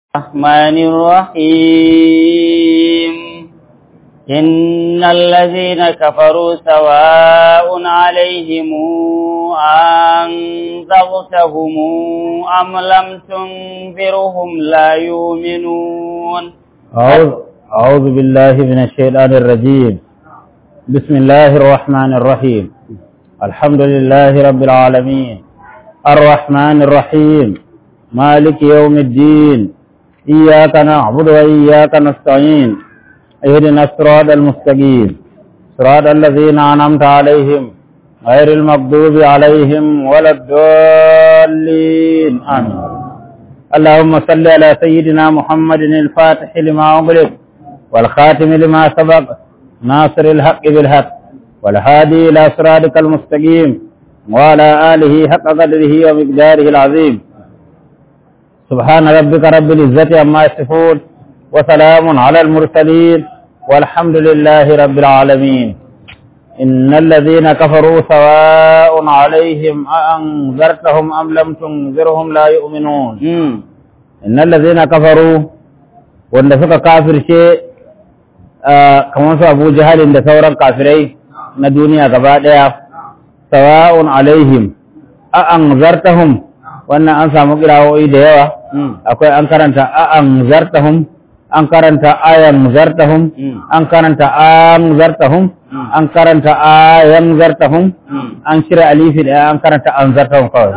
الرحمن الرحيم إن الذين كفروا سواء عليهم أنذرتهم أم لم تنذرهم لا يؤمنون أعوذ, أعوذ بالله من الشيطان الرجيم بسم الله الرحمن الرحيم الحمد لله رب العالمين الرحمن الرحيم مالك يوم الدين إياك نعبد وإياك نستعين اهدنا الصراط المستقيم صراط الذين أنعمت عليهم غير المغضوب عليهم ولا الضالين آمين اللهم صل على سيدنا محمد الفاتح لما أغلق والخاتم لما سبق ناصر الحق بالحق والهادي إلى صراطك المستقيم وعلى آله حق قدره ومقداره العظيم سبحان ربك رب العزة عما يصفون وسلام على المرسلين والحمد لله رب العالمين إن الذين كفروا سواء عليهم أأنذرتهم أم لم تنذرهم لا يؤمنون إن الذين كفروا wanda suka kafirce kamar su abu jihalin da sauran kafirai na duniya gaba ɗaya sawa'un alaihim a an zartahum wannan an samu kirawoyi da yawa akwai an karanta a an zartahum an karanta ayan zartahum an karanta an zartahum an karanta ayan zartahum an shirya alifi da an karanta an zartahum kawai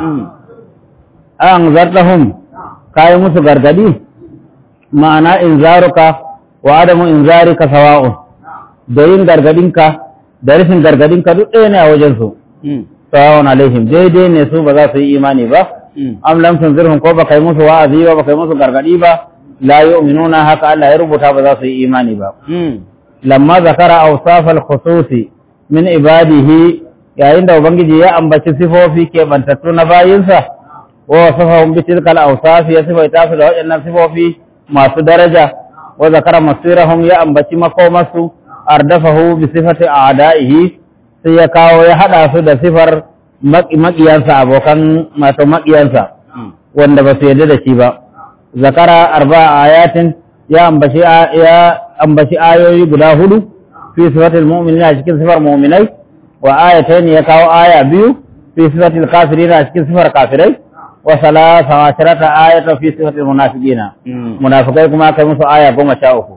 an zartahum kayi musu gargadi ma'ana in zaruka wa adamu in zarika sawa'un da yin gargadinka da rashin gargadinka duk ɗaya ne a wajensu sawa'un alaihim daidai ne su ba za su yi imani ba am lam tunzirhum ko baka yi musu wa'azi ba baka yi musu gargadi ba la yu'minuna haka Allah ya rubuta ba za su yi imani ba lamma zakara awsaf al-khususi min ibadihi yayin da ubangiji ya ambaci sifofi ke bantattu na bayinsa wa wasafahum bi tilkal awsaf ya sifaita su da waɗannan sifofi masu daraja wa zakara masirahum ya ambaci makomasu ardafahu bi sifati a'da'ihi sai ya kawo ya hada su da sifar maƙiyansa abokan masu maƙiyansa wanda ba su yarda da shi ba zakara arba ayatin ya ambaci ya ambaci ayoyi guda hudu fi sifatil mu'minina cikin sifar mu'minai wa ayatayn ya kawo aya biyu fi sifatil kafirina cikin sifar kafirai wa salasa asharata ayatan fi sifatil munafiqina munafikai kuma kai musu aya goma sha uku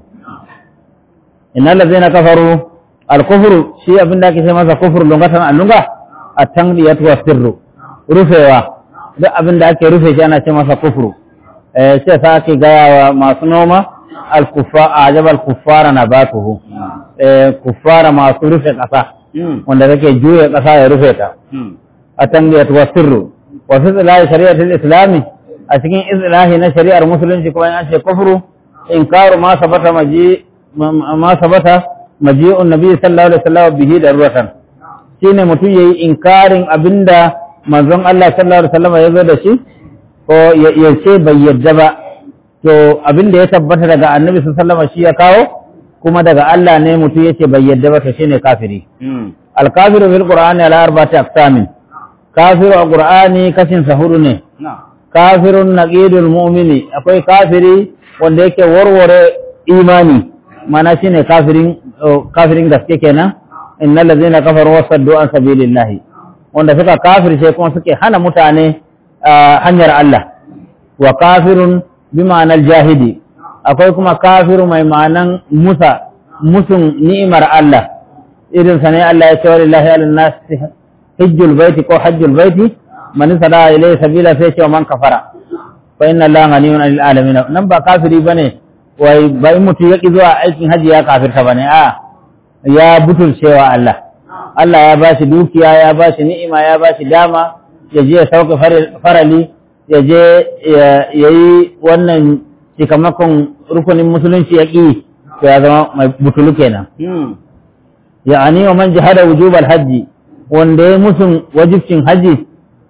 innal ladzina kafaru al-kufru shi abinda ake ce masa kufur lungatan allunga at-tanbiyatu wa sirru rufewa duk abin da ake rufe shi ana ce masa kufru eh sai sa ake gaya wa masu noma al-kuffa ajaba al-kuffara nabatuhu eh kuffara masu rufe kasa wanda kake juya kasa ya rufe ta at-tanbiyatu wa sirru wa fi islahi shari'ati al-islami a cikin islahi na shari'ar musulunci kuma an ce kufru inkaru ma sabata maji ma sabata maji'un nabi sallallahu alaihi wasallam bihi daruratan shine mutum yayi inkarin abinda manzon Allah sallallahu alaihi wasallam ya zo da shi ko ya ce bai yadda ba to abinda ya tabbata daga annabi sallallahu alaihi wasallam shi ya kawo kuma daga Allah ne mutum yace bai yadda ba to shine kafiri al kafiru bil qur'ani ala arba'ati aqsamin kafiru a qur'ani kashin sahuru ne kafirun naqidul mu'mini akwai kafiri wanda yake warware imani mana shine kafirin kafirin gaske kenan innal ladzina kafaru wasaddu an sabilillahi wanda suka kafirce kuma suke hana mutane hanyar Allah wa kafirun bi ma'anar jahidi akwai kuma kafiru mai ma'anan musa musun ni'imar Allah irin sa ne Allah ya ce wa lillahi ala nas hajjul baiti ko hajjul baiti man sada ilayhi sabila sai ce man kafara fa inna Allah ghaniyun 'anil alamin nan ba kafiri bane wai bai mutu yaki zuwa aikin haji ya kafirta bane a ya butulcewa Allah Allah ya ba shi dukiya ya ba shi ni'ima ya ba shi dama ya je ya sauka farali ya je ya yi wannan cikamakon rukunin musulunci ya ƙi to ya zama mai butulu kenan ya'ani wa man jihada wujubal hajji wanda ya musun wajibcin haji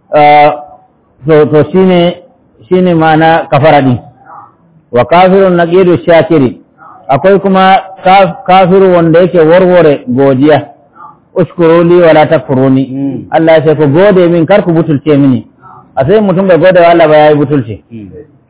to shine shine ma'ana kafara din wa kafirun naqidu shakiri akwai kuma kafiru wanda yake warware godiya ushkuru li wala takfuruni Allah ya ce ku gode min kar ku butulce mini a sai mutum bai gode wa Allah ba yayi butulce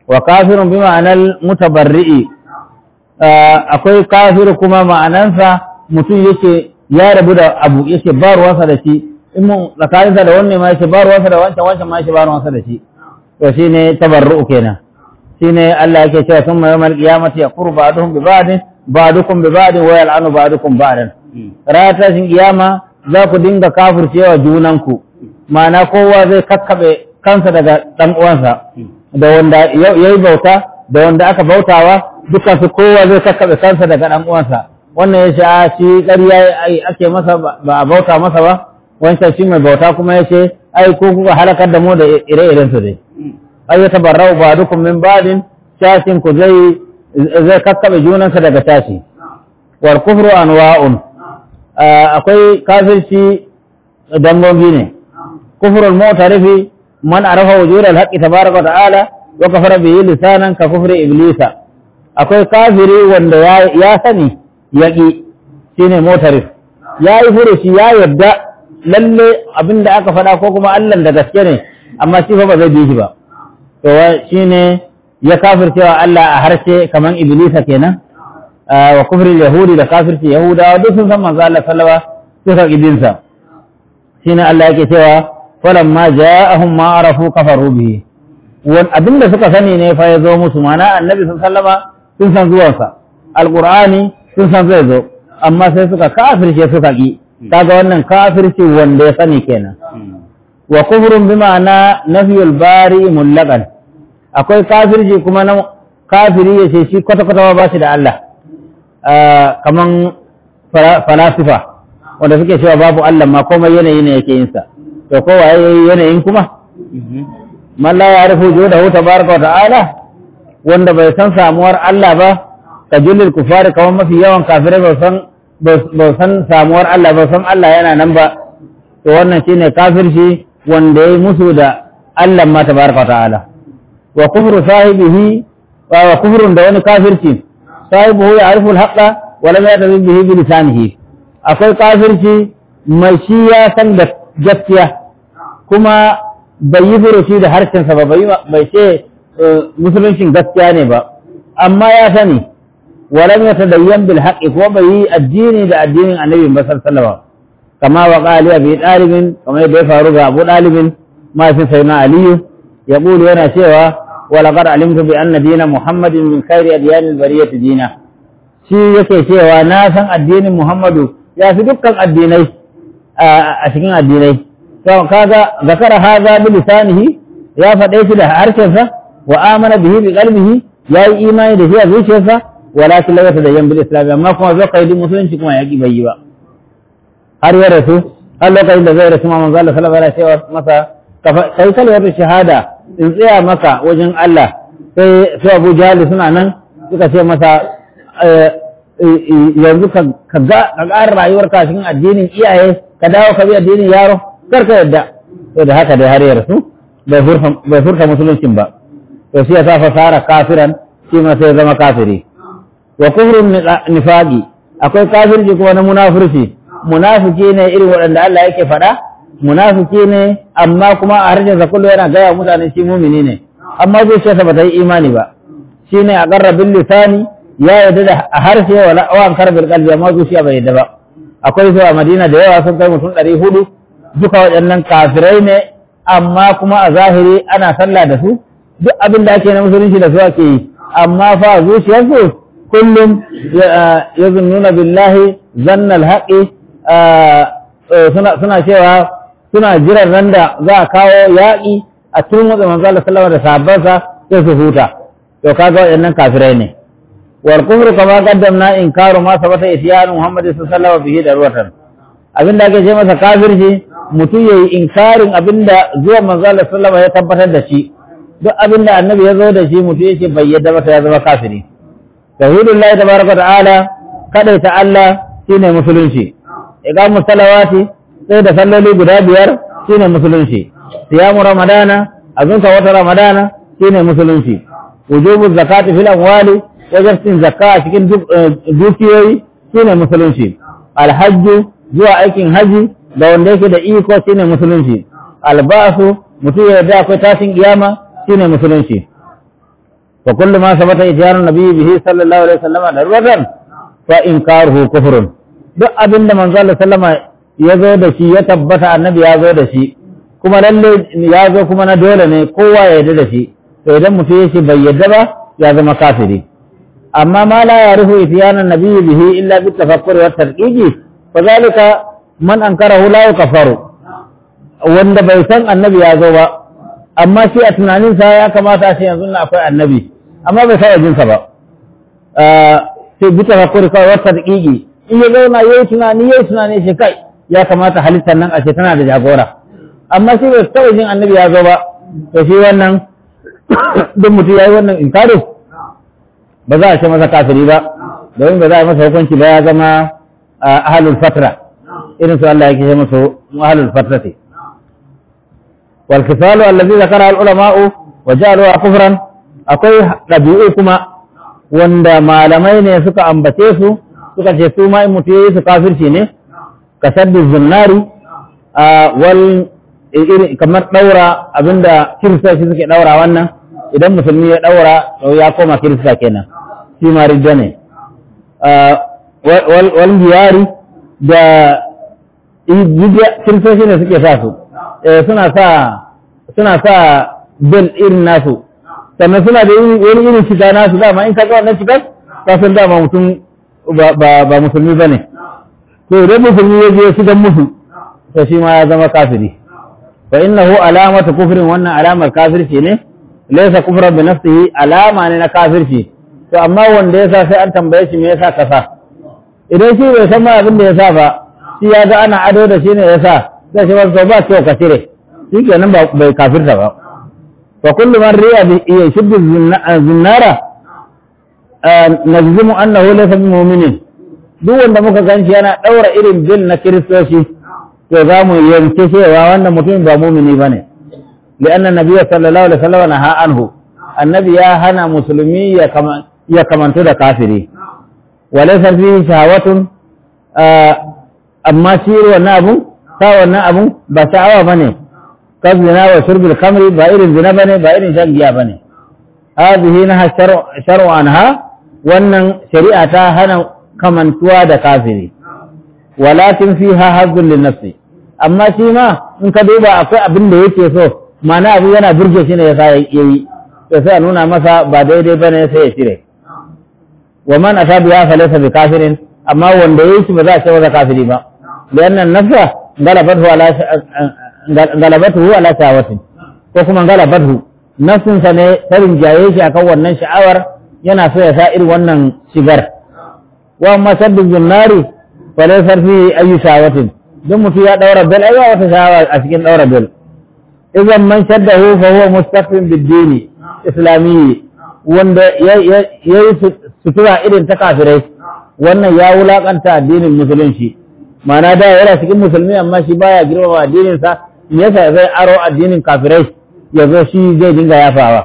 wa kafirun bi ma'anar mutabarri'i akwai kafiru kuma ma'anansa mutum yake ya rabu da abu yake ba ruwansa da shi in mun tsakaninsa da wanne ma yake ba ruwansa da wancan wancan ma yake ba ruwansa da shi to shine tabarru'u kenan shine Allah yake cewa sun mai yamal qiyamati yaquru ba'duhum bi ba'din ba'dukum bi ba'din wa yal'anu ba'dukum ba'dan ranar tashin kiyama za ku dinga kafircewa junanku ma'ana kowa zai kakkabe kansa daga dan uwansa da wanda yayi bauta da wanda aka bautawa dukkan su kowa zai kakkabe kansa daga dan uwansa wannan ya sha shi ƙarya ake masa ba a bauta masa ba wancan shi mai bauta kuma ya ce ai ko kuka halakar da mu da ire-iren su dai ai ya tabarrau ba dukun min badin shashin ku zai zai kakkabe junansa daga tashi wal kufru anwa'un akwai kafirci dangogi ne kufrul mu'tarifi man arafa wujud al-haqqi tabaraka wa ta'ala wa kafara bihi lisanan ka kufri iblisa akwai kafiri wanda ya sani yaƙi shi ne motarif ya yi furushi ya yadda lalle abin da aka faɗa ko kuma allan da gaske ne amma shi fa ba zai bi shi ba to shi ne ya kafircewa Allah a harshe kamar iblisa kenan wa kufrin yahudi da kafirci yahudawa duk sun san manzo Allah sallama suka kibinsa shine Allah yake cewa falamma ja'ahum ma arafu kafaru bihi abin da suka sani ne fa ya zo musu mana annabi sallama sun san zuwansa alqur'ani sun san zai zo amma sai suka kafirce suka ki kaga wannan kafirci wanda ya sani kenan wa kufrun bi ma'ana nafiyul bari mullaqan akwai kafirci kuma na kafiri ya ce shi kwata kwata ba shi da Allah kaman falasifa wanda suke cewa babu Allah ma komai yanayi ne yake yin sa to kowa yayi yanayin kuma man la ya'rifu judahu tabaraka wa ta'ala wanda bai san samuwar Allah ba ka jullil kufari kamar mafi yawan kafirai ba san ba san samuwar Allah ba san Allah yana nan ba to wannan shine kafirci wanda yayi musu da Allah ma tabaraka ta'ala wa kufru sahibihi wa kufrun da wani kafirci sahibihi ya'rifu al-haqqa wa lam yatabi bihi bi lisanihi akwai kafirci mai shi ya san da gaskiya kuma bai yi furuci da harshensa ba bai ce musuluncin gaskiya ne ba amma ya sani ولم يتدين بالحق وبي الدين ده الدين النبي صلى الله عليه وسلم كما وقال أبي طالب كما يدعي فاروق أبو طالب ما في سيدنا علي يقول هنا سوى ولقد علمت بأن دين محمد من خير أديان البرية دينا shi yake cewa na san addinin Muhammadu ya fi dukkan addinai a cikin addinai to kaga zakara haza bi lisanihi ya faɗe shi da harshensa wa amana bihi bi qalbihi yayi imani da shi a zuciyarsa walakin la yatadayyan bil islam amma kuma zo kai musulunci kuma yaki bai yi ba har ya rasu har lokacin da zai rasu manzo Allah sallallahu alaihi wasallam masa kai kalmar shahada in tsaya maka wajen Allah sai sai Abu Jahl suna nan suka ce masa yanzu ka ga ka ƙara rayuwar ka cikin addinin iyaye ka dawo ka bi addinin yaro kar ka yadda to da haka dai har ya rasu bai furta musuluncin ba to shi ya sa fasara kafiran shi ma sai zama kafiri wa kufrun nifaqi akwai kafirci kuma na munafurci munafiki ne irin waɗanda Allah yake faɗa munafiki ne amma kuma a harshen sa kullu yana gaya mutane shi mumini ne amma zuciyarsa ba ta yi imani ba shine a qarra bil lisani ya yarda da a harshe wala wa ankar bil qalbi amma zuciya bai yarda ba akwai su a Madina da yawa sun kai mutum ɗari hudu duka waɗannan kafirai ne amma kuma a zahiri ana sallah da su duk abin da ake na musulunci da su ake yi amma fa zuciyarsu kullum ya zunnuna billahi zannal haƙi suna cewa suna jiran nan da za a kawo yaƙi a tun watsa manzala sallama da sahabbansa sai su huta to kaga waɗannan kafirai ne wal kufru kama qaddamna inkaru ma sabata isyanu muhammad sallallahu alaihi bihi darwatan abinda ake ce masa kafirci mutum yayi inkarin abinda zuwa manzala sallama ya tabbatar da shi duk abinda annabi ya zo da shi mutum yake bai yadda ba ya zama kafiri tauhidullahi tabaraka ta'ala kadaita Allah shine musulunci iqamu salawati sai da salloli guda biyar shine musulunci siyamu ramadana azunka wata ramadana shine musulunci wujubu zakati fil amwali wajibin zakka a cikin dukiyoyi shine musulunci alhajju zuwa aikin haji da wanda yake da iko shine musulunci albasu mutum ya yarda akwai tashin kiyama shine musulunci fa kullu ma sabata ityanu nabiyyi bihi sallallahu alaihi wasallam darwatan fa inkaruhu kufrun duk abinda manzo Allah sallama ya zo da shi ya tabbata annabi ya zo da shi kuma lalle ya zo kuma na dole ne kowa ya yarda da shi to idan mutum ya ce bai yarda ba ya zama kafiri amma ma la yarifu ityana nabiyyi bihi illa bi tafakkuri wa tarqiqi fa zalika man ankarahu la yukafaru wanda bai san annabi ya zo ba amma shi a tunaninsa ya kamata a ce yanzu na akwai annabi amma bai sa jinsa ba sai bi tafakkuri kawai wa tarqiqi in ya zauna yayi tunani yayi tunani shi kai ya kamata halittar nan a ce tana da jagora amma shi bai taɓa jin annabi ya zo ba to shi wannan duk mutum ya yi wannan inkari ba za a ce masa kafiri ba domin ba za a masa hukunci ba ya zama ahalul fatra irin su Allah yake ce masa ahalul fatra ce wal kisalu allazi zakara al ulama'u wa ja'aluha kufran akwai dabi'u kuma wanda malamai ne suka ambace su suka ce su ma in mutum yayi su kafirci ne kasaddu zunnari wal kamar daura abinda kiristoci suke daura wannan idan musulmi ya daura to ya koma kirista kenan shi ma ridda ne wal biyari da kiristoci ne suke sa su suna sa suna sa bil irin nasu sannan suna da wani irin shiga nasu dama in ka ga wannan shigar ka san dama mutum ba musulmi ba ne to idan musulmi ya je shigan musu to shi ma ya zama kafiri fa innahu alamatu kufrin wannan alamar kafirci ne laysa kufran bi nafsihi alama ne na kafirci to amma wanda yasa sai an tambaye shi me yasa kasa idan shi bai san ma abin da yasa ba shi ya ga ana ado da shi ne yasa sai shi ba ba to ka cire shi kenan ba bai kafirta ba fa kullu man riya bi yashuddu zinnara najzimu annahu laysa bi mu'minin duk wanda muka ganshi yana daura irin bil na kiristoci to za mu yanke cewa wannan mutumin ba mumini ba ne li'annan nabiyyu sallallahu alaihi wasallam naha anhu annabi ya hana musulmi ya kamantu da kafiri wa laysa fihi shahawatun amma shi wannan abu ta wannan abu ba sha'awa bane kazina wa shurbil khamri ba irin zina bane ba irin shan giya bane hadhihi naha shar'u anha wannan shari'a ta hana kamantuwa da kafiri walakin fiha hazzun lin nafsi amma shi ma in ka duba akwai abin da yake so mana abu yana burge shi ne yasa yayi to sai a nuna masa ba daidai bane sai ya cire wa man asadu ya falasa bi kafirin amma wanda yayi shi ba za a ce masa kafiri ba lianna nafsa galabatu ala galabatu ala shawatin ko kuma galabatu nafsin sa ne ta rinjaye shi akan wannan sha'awar yana so ya sa irin wannan shigar wa amma saddu zunnari falaisar fi ayi shawatin don mutum ya daura bel ai wata shawa a cikin daura bel idan man shaddahu fa huwa mustaqim bid-dini islamiyyi wanda yayi sutura irin ta kafirai wannan ya wulakanta addinin musulunci ma'ana da yana cikin musulmi amma shi baya girmama addinin sa me yasa zai aro addinin kafirai ya zo shi zai dinga yafawa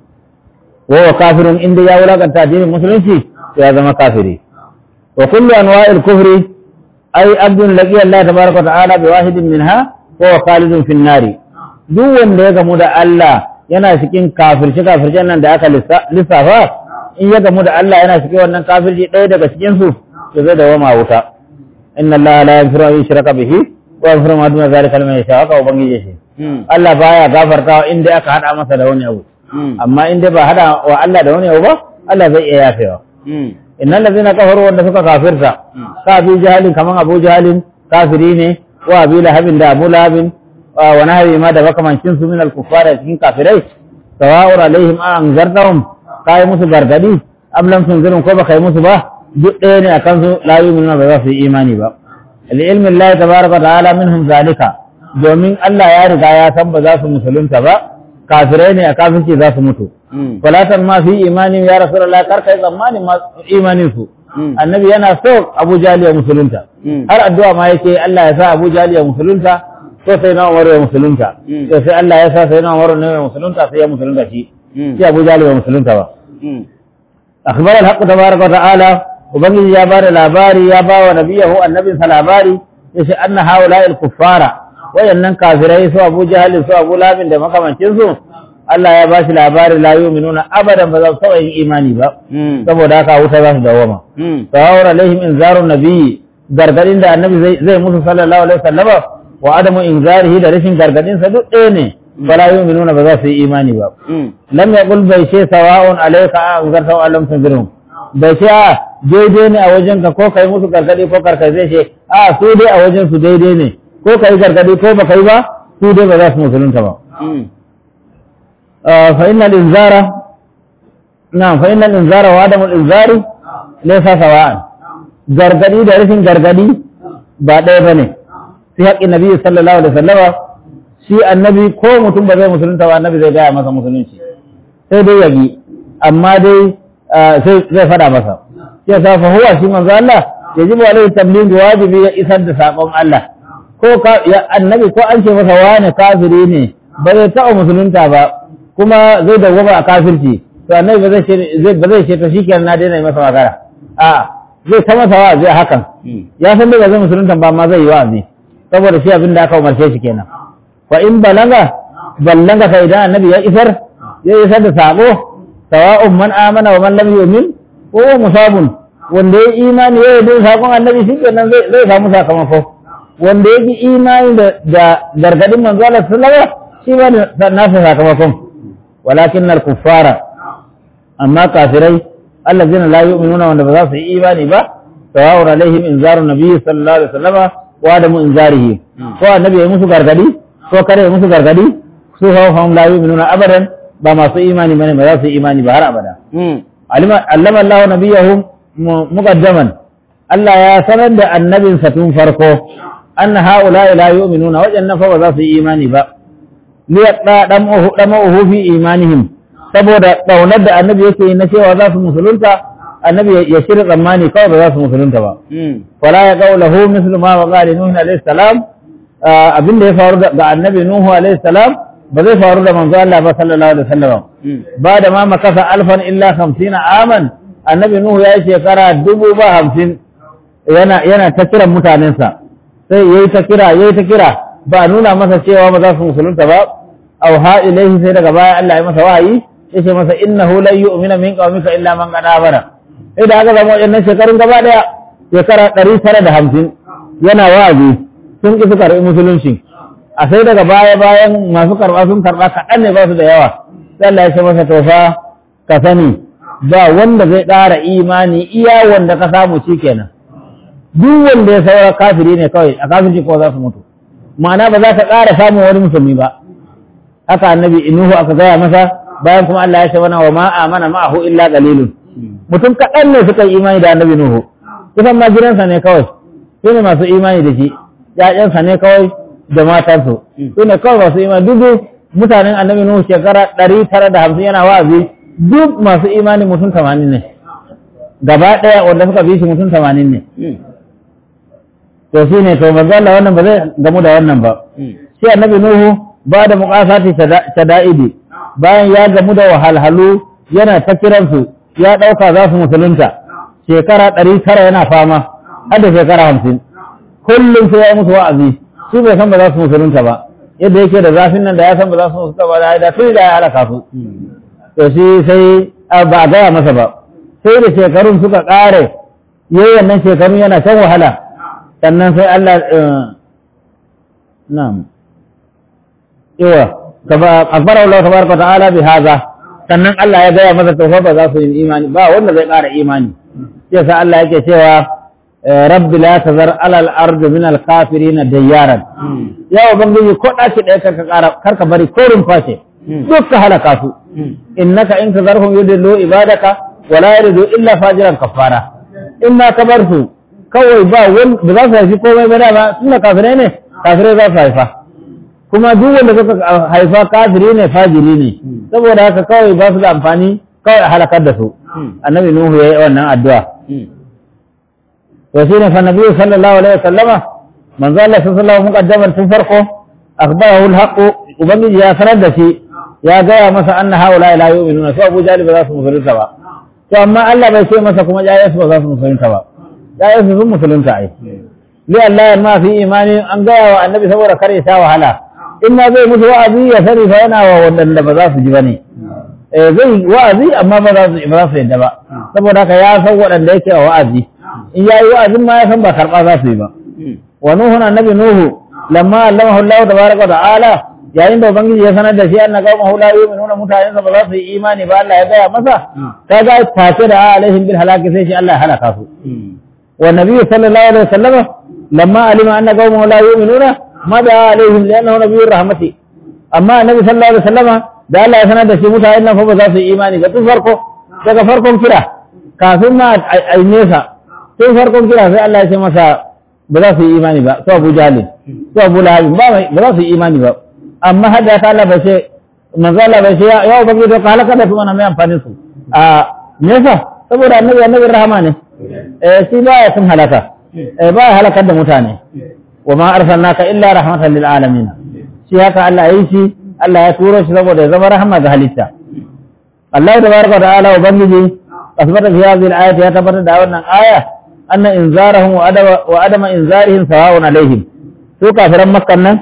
wa kafirun inda ya wulakanta addinin musulunci ya zama kafiri وكل أنواع الكفر أي عبد لقي الله تبارك وتعالى بواحد منها وهو خالد في النار duk wanda ya gamu da Allah yana cikin kafirci kafircen nan da aka lissafa in ya gamu da Allah yana cikin wannan kafirci ɗaya daga cikin su to zai dawama wuta inna Allah la yaghfiru an yushraka bihi wa yaghfiru ma duna zalika liman yasha haka ubangiji shi Allah baya gafartawa inda aka hada masa da wani abu amma inda ba hada wa Allah da wani abu ba Allah zai iya yafewa innal ladina kafaru wanda suka kafirta ka abi jahalin kaman abu jahalin kafiri ne wa abi lahabin da abu lahabin wa nahwi ma da makamancin su min al-kuffar cikin kafirai sawa'un alaihim an zartahum kai musu gargadi am lam tunzirun ko baka yi musu ba duk ɗaya ne akan su la yu'minuna ba za su yi imani ba li ilmi Allah tabaraka ta'ala minhum zalika domin Allah ya riga ya san ba za su musulunta ba kafirai ne a kafirci za su mutu falatan ma fi imanin ya rasulullah kar kai tsammanin ma imanin su annabi yana so Abu Jahal ya musulunta har addu'a ma yake Allah ya sa Abu Jahal ya musulunta so sai na Umar ya musulunta to sai Allah ya sa sai na Umar ne ya musulunta sai ya musulunta shi sai Abu Jahal ya musulunta ba akhbar al-haqq tabaraka wa ta'ala ubangiji ya bada labari ya ba wa nabiyahu annabin sa labari yace anna haula al-kuffara wayannan kafirai su Abu Jahal su Abu Labin da makamancin su Allah ya bashi labari la yu'minuna abadan ba za su taɓa yin imani ba Mm. saboda haka wuta za su dawama Mm. tawawar alaihim inzarun nabiyyi gargadin da annabi zai zai musu sallallahu alaihi wasallama wa adamu inzarihi da rashin gargadin sa duk ɗaya ne fala yu'minuna ba za su yi imani ba Mm. lam yaqul bai ce sawa'un alayka an zarta wa lam tunzirhum bai ce a daidai ne a wajen ka ko kai musu gargadi ko karkai zai ce a su dai a wajen su daidai ne ko kai gargadi ko ba kai ba su dai ba za su musulunta ba Mm. آه، فإن الإنذار نعم فإن الإنذار وعدم الإنذار ليس سواء gargadi da rashin gargadi ba ɗaya ba ne fi haƙƙin nabi sallallahu alaihi wasallama shi annabi ko mutum ba zai musulunta ba annabi zai gaya masa musulunci sai dai yabi amma dai ah, sai zai faɗa masa shi yasa fa huwa shi manzo Allah yajibu alaihi tabligh wajibi ya isar da sakon Allah ko ka ya annabi ko an ce masa wani kafiri ne ba zai taɓa musulunta ba kuma zai dawwama a kafirci to annabi ba zai ce zai ba zai ce to shikenan na daina yi masa magana a zai ta masa wa'azi a hakan Mm. ya san dai ba zai musulunta ba amma zai yi wa'azi saboda shi abin da aka umarce shi kenan fa in balaga ballanga fa idan annabi ya isar ya isar da sako sawa'un man amana wa man lam yu'min ko musabun wanda ya imani ya yi sakon annabi shi kenan zai zai samu sakamako wanda ya ki imani da da gargadin manzo Allah sallallahu alaihi wasallam shi ba da nasa sakamakon walakin al-kuffara amma kafirai allazina la yu'minuna wanda ba za su yi imani ba sawa'un alaihim inzaru nabiyyi sallallahu alaihi wasallam wa adamu inzarihi ko annabi ya musu gargadi ko kare ya musu gargadi su hawa hum la yu'minuna abadan ba masu imani bane ba za su yi imani ba har abada Mm. alima allama Allah nabiyahu mu- muqaddaman Allah ya sanar da annabinsa tun farko anna haula la yu'minuna wajannan fa ba za su yi imani ba liyadda damuhu damuhu fi imanihim saboda daunar da annabi yake yi na cewa za su musulunta annabi ya- ya shirya tsammani kawai ba za su musulunta ba Mm. wala ya qawla hu mislu ma waqa li nuh alayhi salam ah, abinda ya faru da ga annabi nuhu alayhi salam ba zai faru da manzo Allah ba sallallahu alaihi wasallam Mm. ba da ma makasa alfan illa hamsina aman annabi nuhu ya yi shekara dubu ba hamsin yana yana ta kiran mutanensa sai yayi ta kira yayi ta kira ba a nuna masa cewa ba za su musulunta ba aw ha ilaihi sai daga baya Allah ya masa wahayi yace masa innahu lan yu'mina min qaumika illa man qad amana sai da aka zama waɗannan shekarun gaba daya shekara ɗari tara da hamsin yana wa'azi sun ƙi su karɓi musulunci a sai daga baya bayan masu karɓa sun karɓa kaɗan ne ba su da yawa sai Allah ya ce masa to fa ka sani ba wanda zai ƙara imani iya wanda ka samu shi kenan duk wanda ya saura kafiri ne kawai a kafirci ko za su mutu ma'ana ba za ka ƙara samun wani musulmi ba haka annabi inuhu aka gaya masa bayan kuma Allah ya ce mana wa ma amana ma'ahu illa qalilun mutum kaɗan ne suka yi imani da annabi nuhu kusan ma gidansa ne kawai su ne masu imani da shi ƴaƴansa ne kawai da matansu su ne kawai masu imani duk mutanen annabi nuhu shekara ɗari tara da hamsin yana wa'azi duk masu imani mutum tamanin ne gaba ɗaya wanda suka bi shi mutum tamanin ne Mm. to shi ne to manzo Allah wannan ba zai gamu da wannan ba Mm. shi annabi nuhu ba da muqasati shada'idi bayan ya gamu da wahalhalu yana ta kiransu ya ɗauka za su musulunta shekara ɗari tara yana fama har da shekara hamsin kullum sai ya yi musu wa'azi shi bai san ba za su musulunta ba yadda yake da zafin nan da ya san ba za su musulunta ba da da tun da ya halaka su to shi sai a, ba a gaya masa ba sai da shekarun suka ƙare yayi wannan shekarun yana shan wahala sannan sai Allah eh, na'am yawa kaba akbara Allah tabaraka wa ta'ala bi hadha sannan Allah ya gaya masa to fa ba za su yi imani ba wanda zai ƙara imani sai sa Allah yake cewa eh, rabbi la tazar alal ardi min al kafirin dayyaran Mm. ya ubangiji ko ɗaki ɗaya karka ƙara karka bari ko rumfa ce Mm. duk ka halaka su Mm. innaka in tazarhum yudillu ibadaka wala yalidu illa fajiran kafara in ma ka bar su kawai ba wani ba za su haifi komai ba dama tunda kafirai ne kafirai za su haifa kuma duk wanda suka haifa kafiri ne fajiri ne saboda haka kawai ba su da amfani kawai a halakar da su Mm. annabi nuhu ya yi wannan addu'a Mm. to shine fa nabi sallallahu alaihi wasallama manzo Allah sallallahu alaihi muqaddaman tun farko akhbarahu alhaq ubangiji ya sanar da shi ya gaya masa anna haula la yu'minuna su Abu Jahl ba za su musulunta ba to amma Allah bai ce masa kuma jayyarsu ba za su musulunta ba jayyarsu sun musulunta ai li Allah ya ma fi imani an gaya wa annabi saboda kare sha wahala in ma zai musu wa'azi ya sani fa yana wa waɗanda ba za su ji ba ne eh zai wa'azi amma ba za su ba za su yadda ba saboda haka ya san waɗanda yake a wa'azi in yayi wa'azin ma ya san ba karɓa za su yi ba wa nuhu annabi nuhu lamma allamahu Allah tabaraka wa ta'ala yayin da ubangiji ya sanar da shi anna qaumahu la yu'minuna mutanen sa ba za su yi imani ba Allah ya gaya masa kaga tace da alaihim bil halaki sai shi Allah ya halaka su wa nabiyyu sallallahu alaihi wasallam lamma alima anna qaumahu la yu'minuna mada alaihim li'annahu nabiyyur rahmati amma annabi sallallahu alaihi wasallam da Allah ya sanar da shi mutanen nan fa ba za su yi imani ba tun farko daga farkon kira kafin ma a nesa tun farkon kira sai Allah ya ce masa ba za su yi imani ba su Abu Jahl su Abu Lahab ba ba za su yi imani ba amma hadda ta Allah bai ce manzo Allah bai ce ya ubangi da ka halaka da su mana mai amfani su a nesa saboda annabi annabi rahama ne eh shi ba ya sun halaka eh ba ya halakar da mutane wa ma arsalnaka illa rahmatan lil alamin shi haka Allah ya yi shi Allah ya turo shi saboda ya zama rahama ga halitta Allah tabaraka wa ta'ala ubangiji asbata fi hadhihi al-ayati ya tabbatar da wannan aya anna inzarahum wa adama wa adama inzarihim sawa'un alaihim su kafiran makkan nan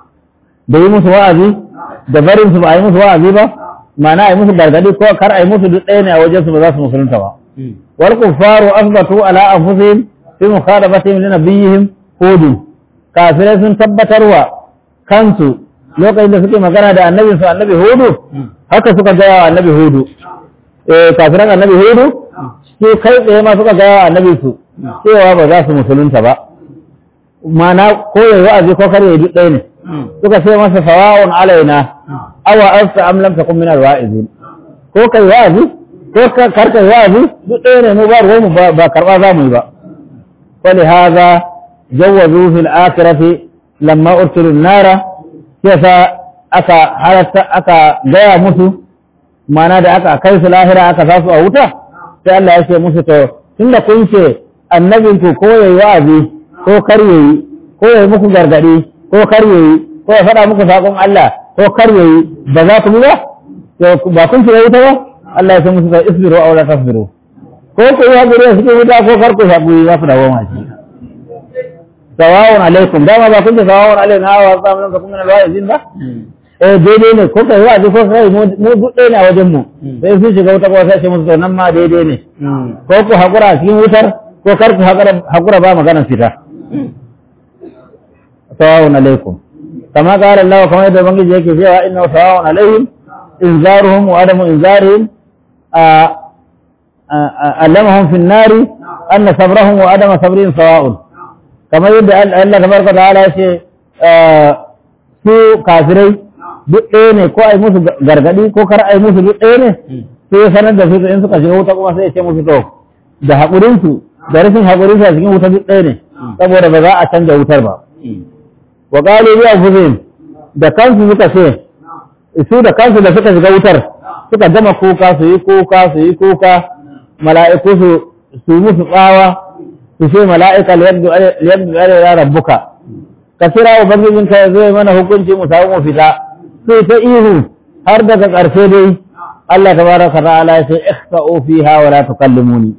da yi musu wa'azi da barin su ba a yi musu wa'azi ba ma'ana a yi musu gargadi ko kar a yi musu duk ɗaya ne a wajen su ba za su musulunta ba wal kuffaru asbatu ala anfusihim fi mukhadabatihim li nabiyihim hud kafirai sun tabbatarwa kansu lokacin da suke magana da annabin su annabi hudu haka suka gaya wa annabi hudu eh kafiran annabi hudu su kai tsaye ma suka gaya wa annabi su cewa ba za su musulunta ba ma'ana ko yayi wa'azi ko kar yayi duk ɗaya ne suka ce masa sawa'un alaina awa asta am lam takun min alwa'izin ko kai wa'azi ko kar kai wa'azi duk ɗaya ne mu ba ruwan mu ba karba za mu yi ba fali hadha jawazu fil akhirati lamma ursilu nara yasa aka halatta aka gaya musu mana da aka kai su lahira aka sa su a wuta sai Allah ya ce musu to tunda kun ce annabin ku ko yayi wa'azi ko kar yayi ko yayi muku gargadi ko kar yayi ko ya faɗa muku sakon Allah ko kar yayi ba za ku bi ba to ba kun ce wuta ba Allah ya ce musu to isbiru aw la tasbiru ko ku yi hakuri a cikin wuta ko kar ku hakuri za ku dawo ma shi sawa'un alaikum dama ba kun ce sawa'un alaina wa samun ka kuma na wa'izin ba eh daidai ne ko kai wa'azi ko kai mu duk ɗaya ne a wajen mu sai sun shiga wuta ko sai ce musu to nan ma daidai ne ko ku hakura a cikin wutar ko kar ku hakura ba maganar fita sawa'un alaikum kama qala Allah kamar yadda bangiji yake cewa inna sawa'un alaihim inzaruhum wa adamu inzarihim allamahum fi an-nari anna sabrahum wa adama sabrihim sawa'un kamar yadda Allah tabaraka ta'ala ya ce su kafirai duk ɗaya ne ko ai musu gargadi ko kar ai musu duk ɗaya ne sai ya sanar da su in suka shiga wuta kuma sai ya ce musu to da haƙurin su da rashin haƙurin su a cikin wuta duk ɗaya ne saboda ba za a canja wutar ba wa qalu bi anfusihim da kansu suka ce su da kansu da suka shiga wutar suka gama kuka su yi kuka su yi kuka mala'iku su su musu tsawa su ce mala'ika liyabdu alaina rabbuka ka kira ubangijin ka zai mana hukunci mu samu mu fita sai ta ihu har daga ƙarshe dai Allah tabaraka ta'ala ya ce ikhsa'u fiha wa la tukallimuni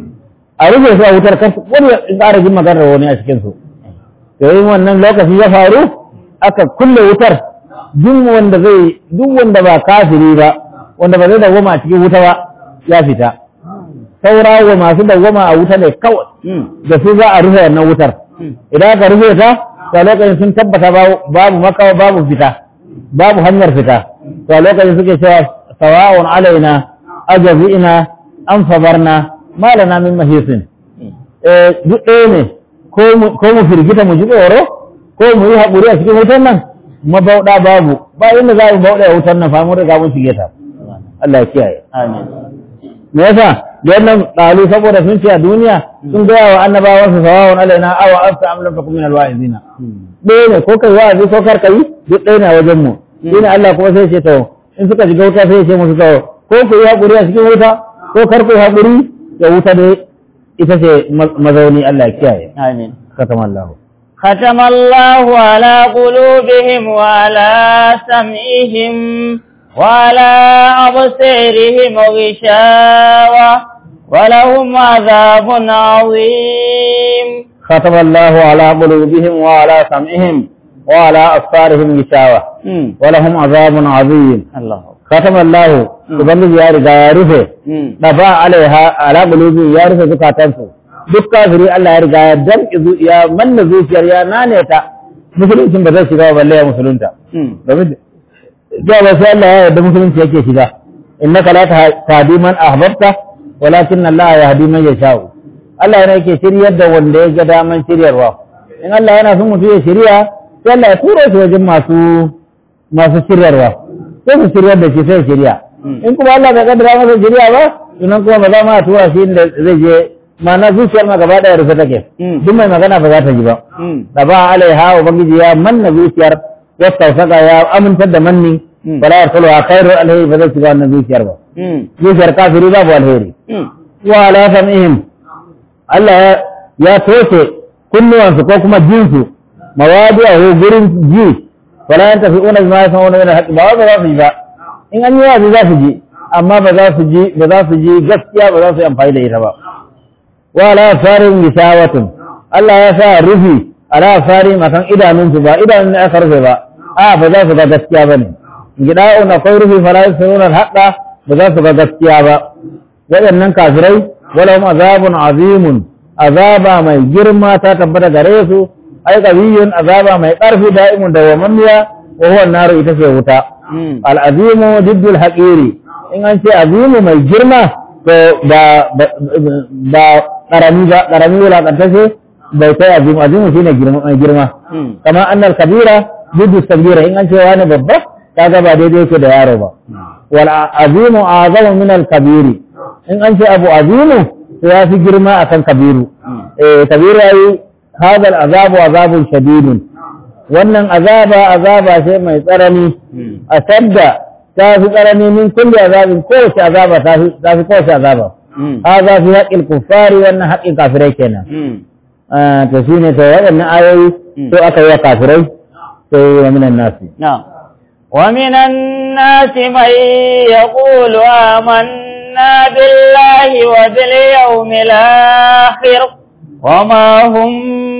a rufe su a wutar kar wani ya ƙara jin maganar wani a cikin su to yin wannan lokaci ya faru aka kulle wutar duk wanda zai duk wanda ba kafiri ba wanda ba zai dawwama a cikin wuta ba ya fita saura wa masu dawwama a wuta ne kawai da su za a rufe wannan wutar idan aka rufe ta to a lokacin sun tabbata babu makawa babu fita babu hanyar fita to a lokacin suke cewa sawa'un alaina ajazi'ina an sabarna malana min mahisin eh duk ɗaya ne ko mu firgita mu ji tsoro ko mu yi haƙuri a cikin wutar nan mabauɗa babu ba inda za mu bauɗa a wutar nan fa mun riga mun shige ta Allah ya kiyaye amin me yasa da wannan ɗalu saboda sun ce a duniya sun gaya wa annabawan su sawawun alaina awa afta am lam takum min alwa'izina ɗaya ne ko kai wa'azi ko kar kai duk ɗaya ne a wajen mu shine Allah kuma sai ce to in suka shiga wuta sai ya ce musu to ko ku yi haƙuri a cikin wuta ko kar ku yi haƙuri da wuta dai ita ce mazauni Allah ya kiyaye amin katama Allah ختم الله على قلوبهم وعلى سمعهم وعلى أبصارهم غشاوة ولهم عذاب عظيم ختم الله على قلوبهم وعلى سمعهم وعلى أبصارهم غشاوة Mm. ولهم عذاب عظيم Allah ختم الله ubangiji ya riga ya rufe Mm. dafa alaiha ala qulubi ya rufe zukatansu duk kafiri Allah ya riga ya damƙi zu- ya manna zuciyar ya nane ta musuluncin ba zai shiga ba balle ya musulunta Mm. domin da ba sai Allah ya yarda musulunci yake shiga innaka la tahdi man ahbabta walakin Allah yahdi man yasha'u Allah yana yake shiryar da wanda ya ga daman shiryarwa in Allah yana son mutum ya shirya sai Allah ya tura shi wajen masu masu shiryarwa sai su shiryar da shi sai ya shirya Mm. in kuma Allah bai kaddara masa shirya ba sunan kuma ba za ma a tura shi inda zai je ma'ana zuciyar ma gaba daya rufe take Mm. duk mai magana ba za ta ji ba Mm. da ba alaiha ubangiji ya manna zuciyar ya tausaka ya amintar da manni Mm. wala yarsalu a khairu alheri ba zai shiga wannan zuciyar ba Mm. zuciyar kafiri babu alheri Mm. wa ala sam'ihim Allah ya ya toshe kunnuwansu ko kuma jinsu mawadi'ahu gurin ji wala yantafi'una bima yasma'una min al-haqq ba ba za su ji ba in an yi wazi za su ji amma ba za su ji ba za su ji gaskiya ba za su yi amfani da ita ba wa ala farin gisawatun Allah ya sa rufi ala farin akan idanunsu ba idanun ne aka rufe ba a ba za su ga gaskiya bane gida'un akwai rufi fala yasma'una al-haqqa ba za su ga gaskiya ba waɗannan kafirai walahum azabun azimun azaba mai girma ta tabbata gare su ai qawiyyun azaba mai ƙarfi da'imun da wamanniya wa huwa naru ita ce wuta Mm. al-azimu diddul haqiri in an ce azimu mai girma to ba ba karami ba karami wulakantace bai kai azimu azimu shine girma mai girma Mm. kama annal kabira diddu sabira in an ce wani babba kaga ba daidai yake da yaro ba wal azimu azamu min al kabiri in an ce abu azimu to ya fi girma akan kabiru eh kabiru yayi hada al azabu azabun shadidun wannan azaba azaba ce mai tsarani Mm. a sadda ta fi tsarani min kulli azabin kowace azaba ta fi ta fi kowace azaba Mm. hada fi haqqil kuffari wannan haqqin kafirai kenan Mm. Ah, to shine to waɗannan ayoyi to aka yi wa kafirai sai wa minan nasi نعم ومن الناس من يقول آمنا بالله وباليوم الآخر وما هم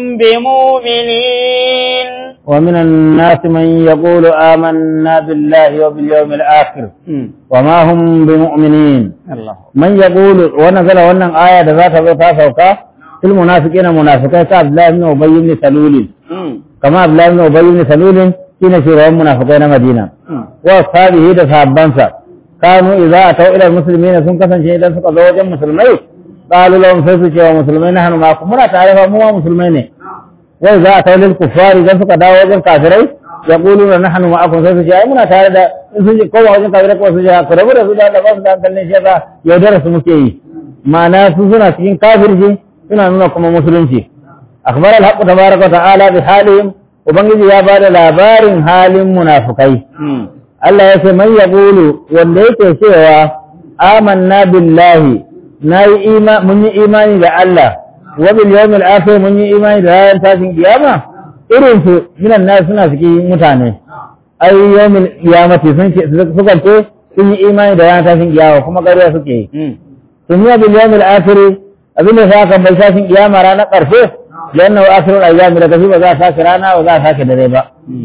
بمؤمنين ومن الناس من يقول آمنا بالله وباليوم الآخر وما هم بمؤمنين الله من يقول ونزل wannan aya da za ta zo ta sauka fil munafiqina munafiqai ka Abdullah ibn Ubay ibn Salul kama Abdullah ibn Ubay ibn Salul shine shugaban munafiqai na Madina wa ashabihi da sahabbansa kanu idza ataw ila almuslimina sun kasance idan suka zo wajen musulmai qalu lahum sai su ce wa musulmai nahnu ma'akum muna tare fa mu ma musulmai ne wa idza ataw lil kuffari idan suka dawo wajen kafirai yaquluna nahnu ma'akum sai su ce ai muna tare da in sun ce ko wajen kafirai ko su ce ku rabu da su da ba su da hankalin shi yasa yaudara su muke yi ma'ana su suna cikin kafirci suna nuna kuma musulunci akhbar al-haqq tabaraka wa ta'ala bi halihim ubangiji ya bada labarin halin munafikai Allah ya ce man yaqulu wanda yake cewa amanna billahi nayi ima mun yi imani da Allah wa bil yawmil akhir mun yi imani da ranar tashin kiyama irin su minan nas suna cikin mutane ai yawmil qiyamati sun ce suka ce sun yi imani da ranar tashin kiyama kuma ƙarya suke yi sun yi bil yawmil akhir abin da sa kan bai tashin kiyama ranar ƙarshe lanna wa akhirul ayyami daga shi ba za a sake rana ba za a sake dare ba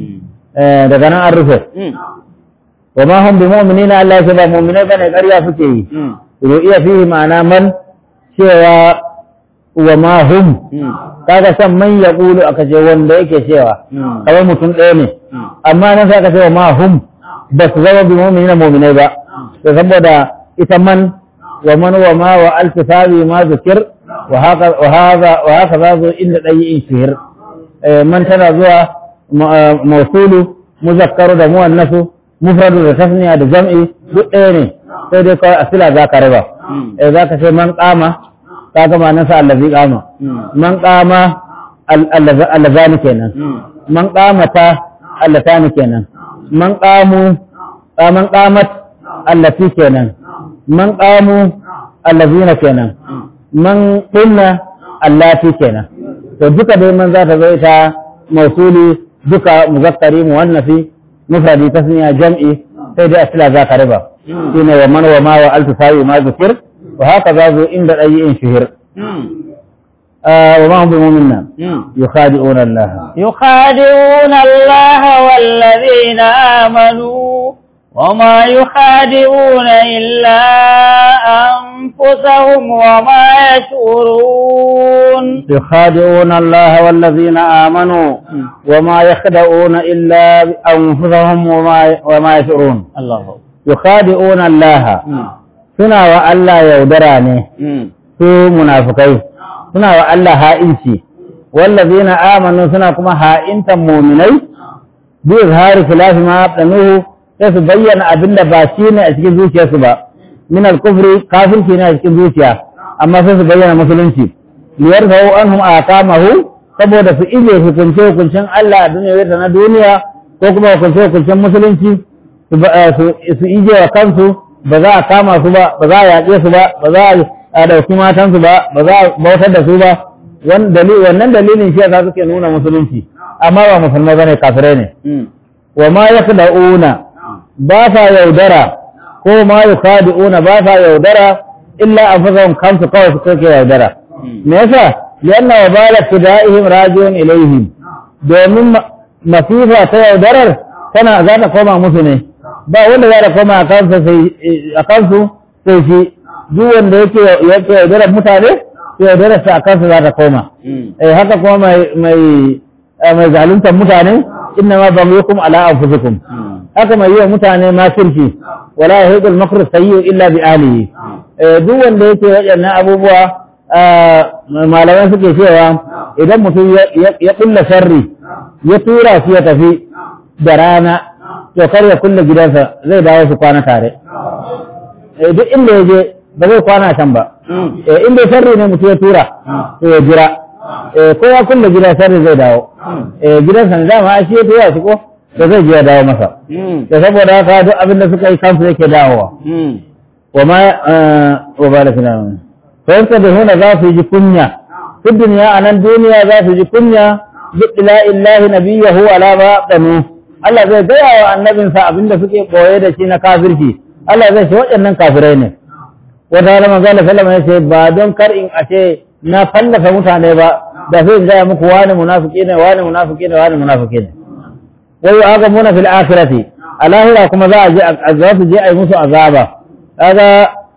Eh, daga nan an rufe wa ma hum bi mu'minina Allah ya ba mu'minai bane ƙarya suke yi ru'iya fihi ma'ana man cewa wa ma hum kaga san man yaqulu aka ce wanda yake cewa kamar mutum ɗaya ne amma nan sai aka ce wa ma hum ba su zama bi mu'minina mu'minai ba to saboda ita man wa man wa ma wa alkisabi ma zikir wa haka wa haka wa haka za zo inda ɗayi in shihir Eh, man tana zuwa ma- mausulu muzakkaru da muwannasu mufradu da tasniya da jam'i duk ɗaya ne sai dai kawai asila za ka raba eh za ka ce man kama ka gama nasa allazi kama man kama al- allaza- allazani kenan man kamata allatani kenan man kamu ah, man kamat allati kenan man kamu allazina kenan man kunna allati kenan to duka dai man za ta zo ita mausuli duka muzakkari muwannafi mufradi tasniya jam'i sai dai asila za ka riba shine wa man wa ma wa altu sa'i ma zikir wa haka za zo inda ɗayi in shuhir آه وما هم بمؤمنين يخادعون الله يخادعون الله والذين آمنوا وما يخادعون إلا أنفسهم وما يشعرون يخادعون الله والذين آمنوا وما يخدعون إلا أنفسهم وما وما يشعرون الله يخادعون الله suna wa Allah yaudara ne su munafukai suna wa Allah ha'inci wallazina amanu suna kuma ha'intan muminai bi izhari khilafi ma abdanuhu sai su bayyana abinda ba shi ne a cikin zuciyarsu ba min al-kufri kafirci ne a cikin zuciya amma sai su bayyana musulunci liyarfa'u anhum aqamahu saboda su ije hukunce hukuncin Allah a duniya da na duniya ko kuma hukunce hukuncin musulunci su ije wa kansu ba za a kama su ba ba za a yaƙe su ba ba za a ɗauki matansu ba ba za a bautar da su ba wannan dalilin shi za suke nuna musulunci amma ba musulmai bane kafirai ne wa ma yakhda'una ba sa yaudara ko ma yukhadi'una ba sa yaudara illa anfusahum kansu kawai su kake yaudara me yasa lianna wa bala fida'ihim rajiun ilaihim domin masifa ta yaudarar tana za ta koma musu ne ba wanda za ta koma a kansu sai a kansu sai shi duk wanda yake yake yaudarar mutane sai yaudarar sa a kansu za ta koma eh haka kuma mai mai mai zaluntar mutane inna ma baghyukum ala anfusikum haka mai yi wa mutane makirci wala yahidul makru sayyi illa bi ahlihi duk wanda yake waɗannan abubuwa malamai suke cewa idan mutum ya kulla sharri ya tura shi ya tafi da rana to kar ya kulle gidansa zai dawo su kwana tare duk inda ya je ba zai kwana can ba inda sharri ne mutum ya tura to ya jira ko ya kulle gidan sharri zai dawo gidansa ne dama shi ya tura shi ko da zai je ya dawo masa da saboda haka duk abin da suka yi kansu yake dawowa wa ma wa ba da fina fa da huna za su ji kunya fi duniya a nan duniya za su ji kunya bi ila illahi nabiyahu ala ma danu Allah zai gaya wa annabinsa abinda suke boye da shi na kafirci Allah zai ce waɗannan kafirai ne wata rana manzo Allah sallama ya ce ba don kar in a ce na fallafa mutane ba da sai in gaya muku wani munafiki ne wani munafiki ne wani munafiki ne wai aka muna fil akhirati a lahira kuma za a je za su je a yi musu azaba kaga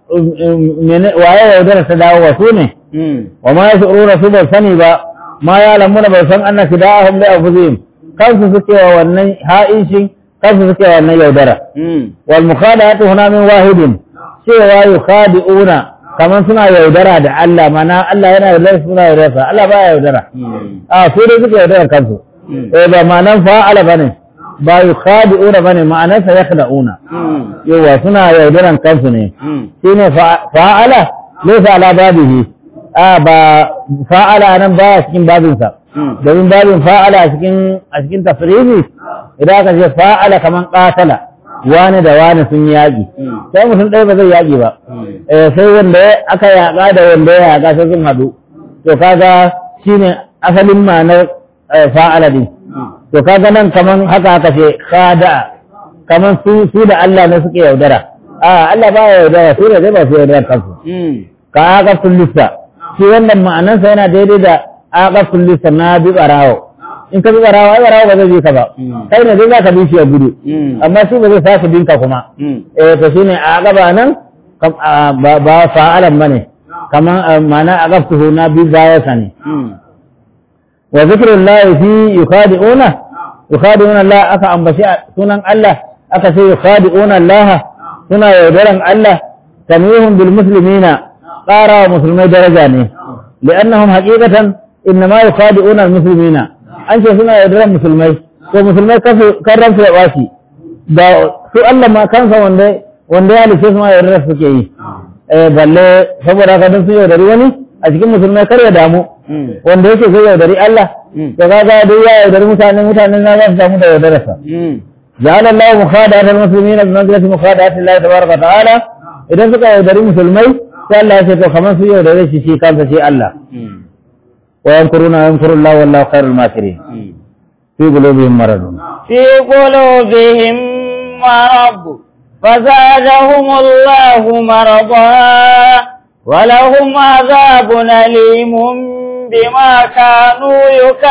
waye yaudara ta dawo wa su ne wa ma yashuruna su ba sani ba ma ya lamuna ba san annaka da'ahum li anfusihim kansu suke wa wannan ha'ishin kansu suke wa wannan yaudara wal mukhada'atu huna min wahidin cewa yukhadi'una kaman suna yaudara da Allah mana Allah yana yaudara suna yaudara Allah ba yaudara a su dai suke yaudara kansu eh ba ma'anan fa'ala bane ba yukhadi'una bane ma'anan sa yakhda'una yawa suna yaudaran kansu ne shine fa'ala laysa ala babihi a ba fa'ala nan ba cikin babinsa domin babin fa'ala a cikin a cikin tafrihi idan aka ce fa'ala kaman qatala wani da wani sun yi yaƙi sai mutum ɗaya ba zai yaƙi ba sai wanda aka yaƙa da wanda ya yaƙa sai sun haɗu to kaga shine asalin ma'anar fa'ala din to kaga nan kaman haka aka ce khada'a kaman su su da Allah ne suke yaudara a Allah ba ya yaudara su ne dai ba su yaudara kansu ka aka lissa shi wannan ma'anarsa yana daidai da aka lissa na bi barawo in ka bi barawo ai barawo ba zai bi ka ba kai ne dai za ka bi shi ya gudu amma shi ba zai sake binka kuma eh to shine a gaba nan ba fa'alan bane kaman ma'ana aqaftuhu na bi baya sani wa zikrullahi fi yukhadi'una yukhadi'una Allah aka ambaci sunan Allah aka ce yukhadi'una Allah suna yaudaran Allah tamihum bil muslimina qara wa musulmai daraja ne li'annahum haqiqatan innama yukhadi'una al muslimina an ce suna yaudaran musulmai to musulmai kan ransu ya ɓaci da su Allah ma kansa wanda wanda ya halice su ma yaudarar suke yi balle saboda haka don su yaudari wani a cikin musulmai kar ya damu wanda yake zai yaudari Allah to kaga duk ya yaudari mutane mutane na za su damu da yaudararsa جعل الله مخادعة المسلمين بمنزلة مخادعة الله تبارك وتعالى إذا سكا يودري مسلمي قال الله سيكو خمس يودري شيء كان شيء الله ويمكرون ويمكر الله والله خير الماكرين في قلوبهم مرض في قلوبهم مرض فزادهم الله مرضا ولهم عذاب أليم بما كانوا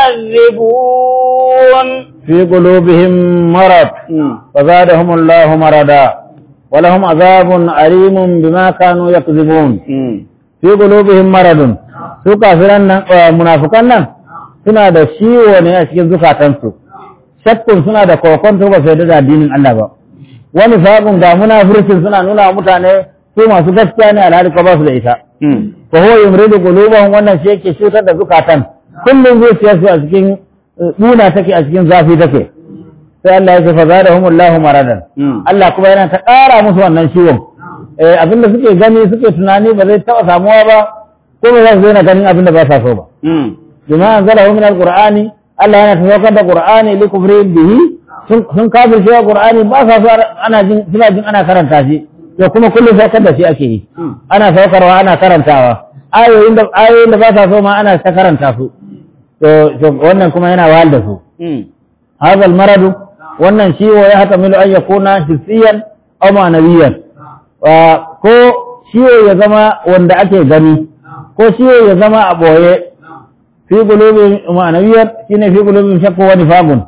يكذبون في قلوبهم مرض فزادهم الله مرضا ولهم عذاب أليم بما كانوا يكذبون في قلوبهم مرض su kafiran nan munafukan nan suna da ciwo ne a cikin zukatansu shakkun suna da kokonto ba su yarda da addinin Allah ba wani faƙun ga munafurcin suna nuna wa mutane su masu gaskiya ne alhali ko ba su da ita fa huwa yumridu qulubahum wannan shi yake cutar da zukatan kullum zuciyarsu a cikin duna take a cikin zafi take sai Allah ya ce fa zadahumullahu maradan Allah kuma yana ta ƙara musu wannan ciwon eh abinda suke gani suke tunani ba zai taɓa samuwa ba ko ba za su daina ganin abinda ba sa so ba bima anzalahu min alqur'ani Allah yana tawakkal da qur'ani li kufrin bihi sun sun kafirce wa qur'ani ba sa so ana jin suna jin ana karanta shi to kuma kullum saukar da shi ake yi ana saukarwa ana karantawa ayoyin da ayoyin da ba sa so ma ana ta karanta su to to wannan kuma yana wahal da su hadha almaradu wannan ciwo ya hatamilu an yakuna hissiyan aw ma'nawiyan ko ciwo ya zama wanda ake gani ko ciwo ya zama a boye fi qulubin ma'nawiyan shine fi qulubin shakku wa nifaqun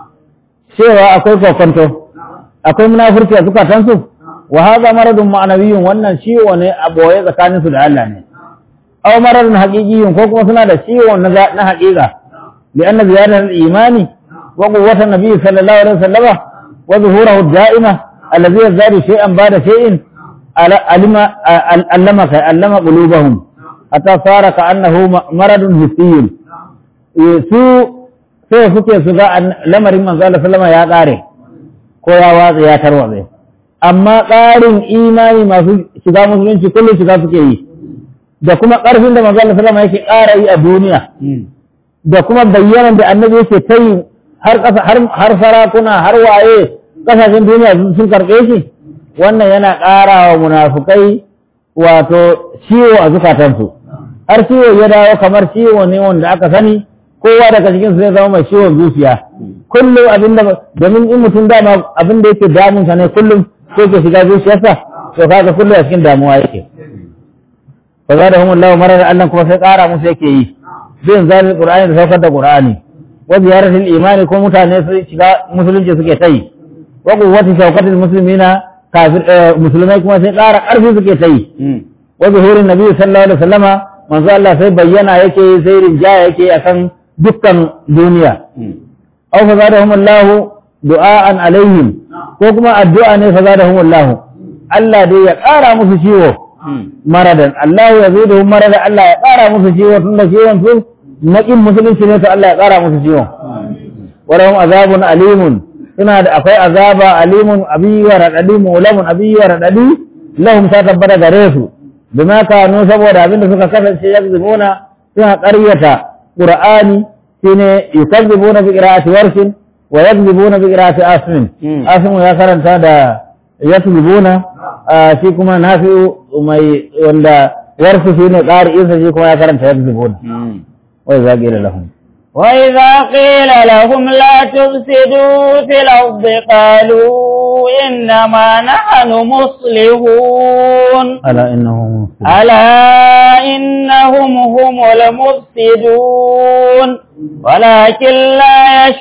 cewa akwai kokonto akwai munafurci a zukatansu wa hadha maradun ma'nawiyyun wannan ciwo ne a boye tsakanin su da Allah ne aw maradun haqiqiyyun ko kuma suna da ciwo na na haqiqa li anna ziyadatu al-imani wa quwwatu an-nabi sallallahu alaihi wasallam wa zuhurahu ad-da'ima alladhi yazadu shay'an ba'da shay'in alima allama ka allama qulubahum hatta sara ka annahu maradun hissiyyun su sai suke su ga lamarin manzo Allah sallama ya kare ko ya watsa ya tarwatse amma ƙarin imani masu shiga musulunci kullum shiga suke yi da kuma ƙarfin da manzo Allah sallama yake ƙara yi a duniya da kuma bayyanan da annabi yake ta yi har ƙasa har sarakuna har waye ƙasashen duniya sun karɓe shi wannan yana ƙara wa munafukai wato ciwo a zukatansu har ciwo ya dawo kamar ciwo ne wanda aka sani kowa daga cikin su zai zama mai ciwon zuciya kullum abinda domin in mutum dama abin da yake damunsa ne kullum ko ke shiga zuciyarsa to kaga kullum a cikin damuwa yake fa za da humullahu marar Allah kuma sai ƙara musu yake yi bin zalil qur'ani da saukar da qur'ani wa ziyaratul imani ko mutane su shiga musulunci suke ta yi wa quwwati shawkatil muslimina kafir musulmai kuma sai ƙara ƙarfi suke ta yi wa zuhurin nabi sallallahu alaihi wasallama manzo Allah sai bayyana yake sai rinjaya yake akan dukkan duniya aw fa zadahum Allah du'aan alaihim ko kuma addu'a ne fa zadahum Allah Allah dai ya ƙara musu ciwo maradan Allah ya ziduhum maradan Allah ya ƙara musu ciwo tunda ciwon su naƙin musulunci ne to Allah ya ƙara musu ciwo wa lahum azabun alimun suna da akwai azaba alimun abi wa radadi mulamun abi wa radadi lahum ta tabbata gare su bima kanu saboda abinda suka kasance yakzibuna suna ƙaryata qur'ani shine yukazzibuna bi qira'ati warshin wa yakzibuna bi qira'ati asmin asmin ya karanta da yakzibuna shi kuma nafi'u mai wanda warsu shine qari'insa shi kuma ya karanta yakzibuna wa idza qila lahum وإذا قيل لهم لا تفسدوا في الأرض قالوا إنما نحن مصلحون ألا إنهم ألا إنهم هم المفسدون ولكن لا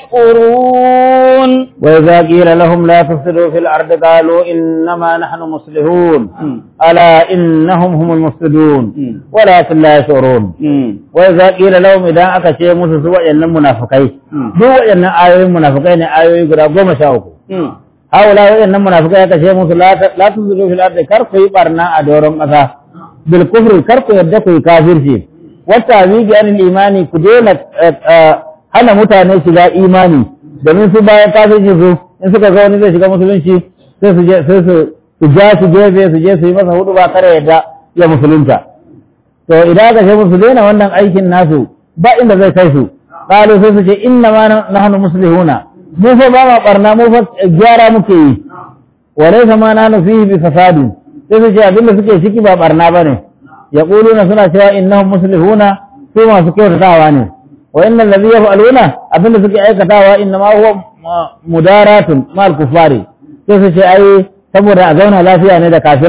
يشكرون وإذا قيل لهم لا تفسدوا في الأرض قالوا إنما نحن مصلحون ألا إنهم هم المفسدون ولكن لا يشعرون وإذا قيل لهم إذا أكشي موسى سوى إن المنافقين دو إن آيوين المنافقين آيوين قد قوم شاوكو هؤلاء إن المنافقين أكشي موسى لا لا تفسدوا في الأرض كركو يبارنا أدورهم أسا بالكفر كركو يدكو كافر شيء wata zigi anil imani ku daina hana mutane shiga imani domin su bayan kafirci su in suka ga wani zai shiga musulunci sai su je sai su su ja su gefe su je su yi masa hudu ba kare yadda ya musulunta to idan aka ce musu daina wannan aikin nasu ba inda zai kai su qalu sai su ce inna ma nahnu muslihuna mu fa ba ma barna mu fa gyara muke yi wa laysa ma nahnu fihi bi fasadin sai su ce abinda suke ciki ba barna bane يقولون سنة سواء إنهم مسلمون ثم سكوت تاواني وإن الذي يفعلون أبن سكي أي كتاوى إنما هو مدارات مع الكفار كيف شيء أي saboda a zauna lafiya ne da kafiran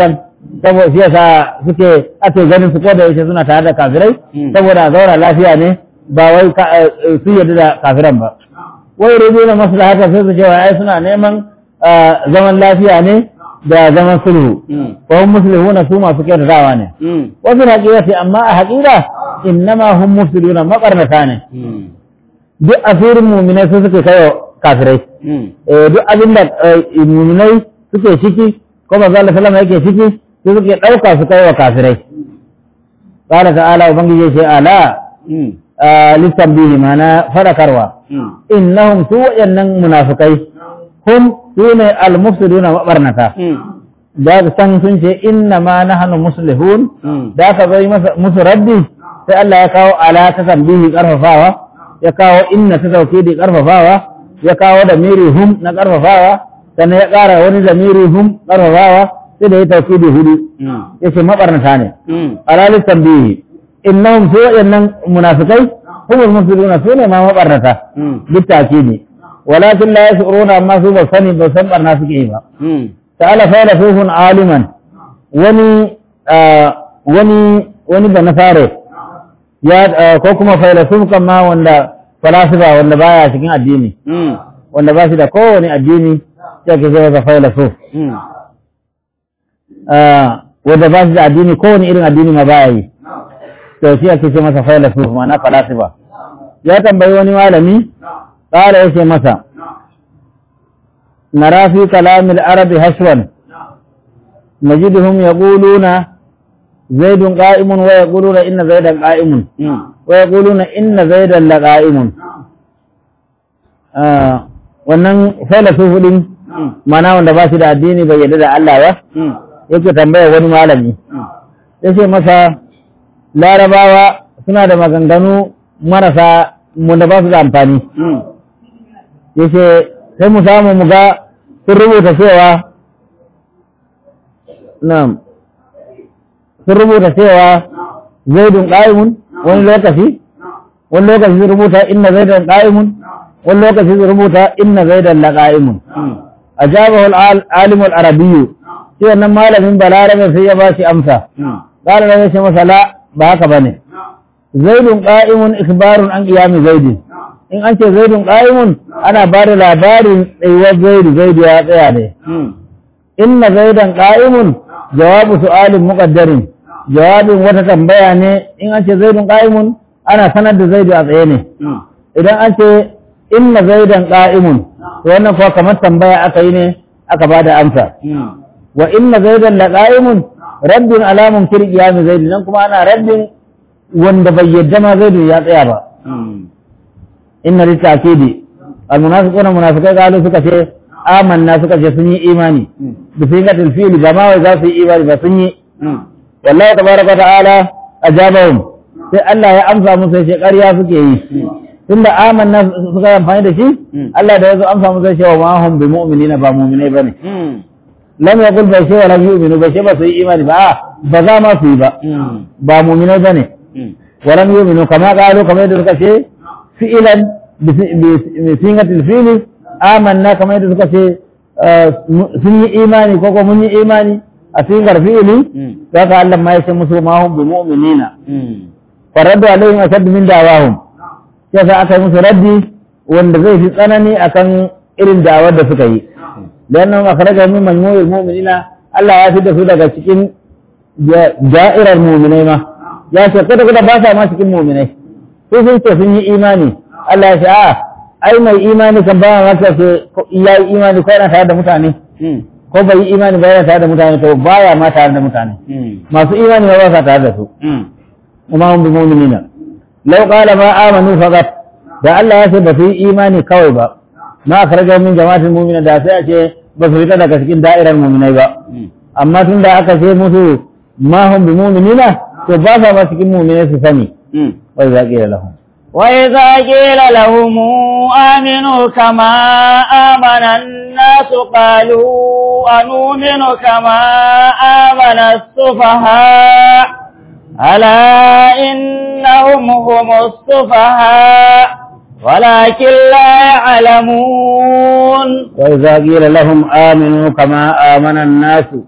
saboda shi yasa suke ake ganin su ko da yaushe suna tare da kafirai Mm. saboda a zaura lafiya ne ba wai ka- eh, su yarda da kafiran ba wai rubu na maslahata sai su ce wa ai suna neman ah, zaman lafiya ne da zaman sulhu wa hum muslihuna su masu kyautatawa ne wasu haƙiƙati amma a haƙiƙa innama hum mufsiduna maƙarnata ne duk asirin muminai su suke kai wa kafirai Eh, duk abin da eh, muminai suke ciki ko ba zalla sallama yake ciki su suke ɗauka su kai wa kafirai qala ta'ala ubangiji ya ce ala listan bihi mana fadakarwa innahum su wayannan munafikai hum sune al-mufsiduna mabarnata da ka san sun ce inna ma nahnu muslihun da ka zai masa musu raddi sai Allah ya kawo ala ta tambihi karfafawa ya kawo inna ta tawkidi karfafawa ya kawo da miri hum na karfafawa sannan ya kara wani da miri hum karfafawa sai da ya tawkidi hudu yace mabarnata ne ala listan bihi innahum su wayannan munafikai humul mufsiduna su ne ma mabarnata بالتأكيد ولكن لا يشعرون أما سوى الصني بسن برنا سكيبا تعالى فيلسوف عالما وني آه وني وني بنفاره يا آه كوكما فيلسوف كما وندا فلاسفة وندا بايا cikin addini wanda ba shi da kowane addini sai ke sai failasuf ah wanda ba shi da addini kowane irin addini ma baya yi to shi ake ce masa failasuf ma'ana falasifa ya tambayi wani malami ƙara yake masa nara fi kalamil arabi hashwan najiduhum yaquluna zaidun qa'imun wa yaquluna inna zaidan qa'imun wa yaquluna inna zaidan laqa'imun ah wannan filosofi din mana wanda ba shi da addini bai yarda da Allah ba yake tambaya wani malami yace masa larabawa suna da maganganu marasa wanda ba su da amfani yace sai mu samu mu ga sun rubuta cewa na'am sun rubuta cewa zaidun qa'imun wani lokaci wani lokaci sun rubuta inna zaidan qa'imun wani lokaci sun rubuta inna zaidan la qa'imun ajabahu al-alim al-arabiy sai wannan malamin balarabe sai ya ba shi amsa qala ya ce masa la ba haka bane zaidun qa'imun ikbarun an qiyami zaidin in an ce zaidun qa'imun ana ba da labarin tsayuwar zaidu zaidu ya tsaya ne inna zaidan qa'imun jawabu su'alin muqaddarin jawabin wata tambaya ne in an ce zaidun qa'imun ana sanar da zaidu a tsaye ne idan an ce inna zaidan qa'imun to wannan kuwa kamar tambaya aka yi ne aka ba da amsa wa inna zaidan la qa'imun rabbin alamun kir qiyami zaidu nan kuma ana rabbin wanda bai yadda ma zaidu ya tsaya ba inna litakidi almunafiquna munafiqai galu suka ce amanna suka ce sun yi imani bi sigatil fi'li ba ma wai za su yi imani ba sun yi wallahi tabaraka wa ta'ala ajabahum sai Allah ya amsa musu sai ƙarya suke yi tunda amanna suka yi amfani da shi Allah da ya zo amsa musu sai wa ma hum bi mu'minina ba mu'minai bane lam yaqul bai ce wa lam yu'minu bai ce ba su yi imani ba a ba za ma su yi ba ba mu'minai bane wa lam yu'minu kama qalu kamar yadda suka ce fi'ilan bi singatil fi'li amanna kamar yadda suka ce sun yi imani ko ko mun yi imani a singar fi'li saka Allah ma ya ce musu ma hum bi mu'minina faraddu alaihim ashaddu min da'awahum sai sa aka yi musu raddi wanda zai fi tsanani akan irin da'awar da suka yi dan nan akhraja min majmu'il mu'minina Allah ya fita su daga cikin da'irar mu'minai ma ya ce kada kada ba sa ma cikin mu'minai su sun ce sun yi imani Allah ya ce a ai mai imani kan ba ma ce ya yi imani ko yana tare da mutane ko bai yi imani ba yana tare da mutane to baya ma tare da mutane masu imani ba ba sa tare da su kuma hum bi mu'minina law qala ma amanu faqat da Allah ya ce ba su yi imani kawai ba ma akhraja min jama'atil mu'mina da sai a ce ba su fita daga cikin da'irar mu'minai ba amma tun da aka ce musu ma hum bi mu'minina to ba sa ba cikin mu'minai su sani wai za qila lahum وإذا قيل لهم آمنوا كما آمن الناس قالوا أنؤمن كما آمن السفهاء ألا إنهم هم السفهاء ولكن لا يعلمون وإذا قيل لهم آمنوا كما آمن الناس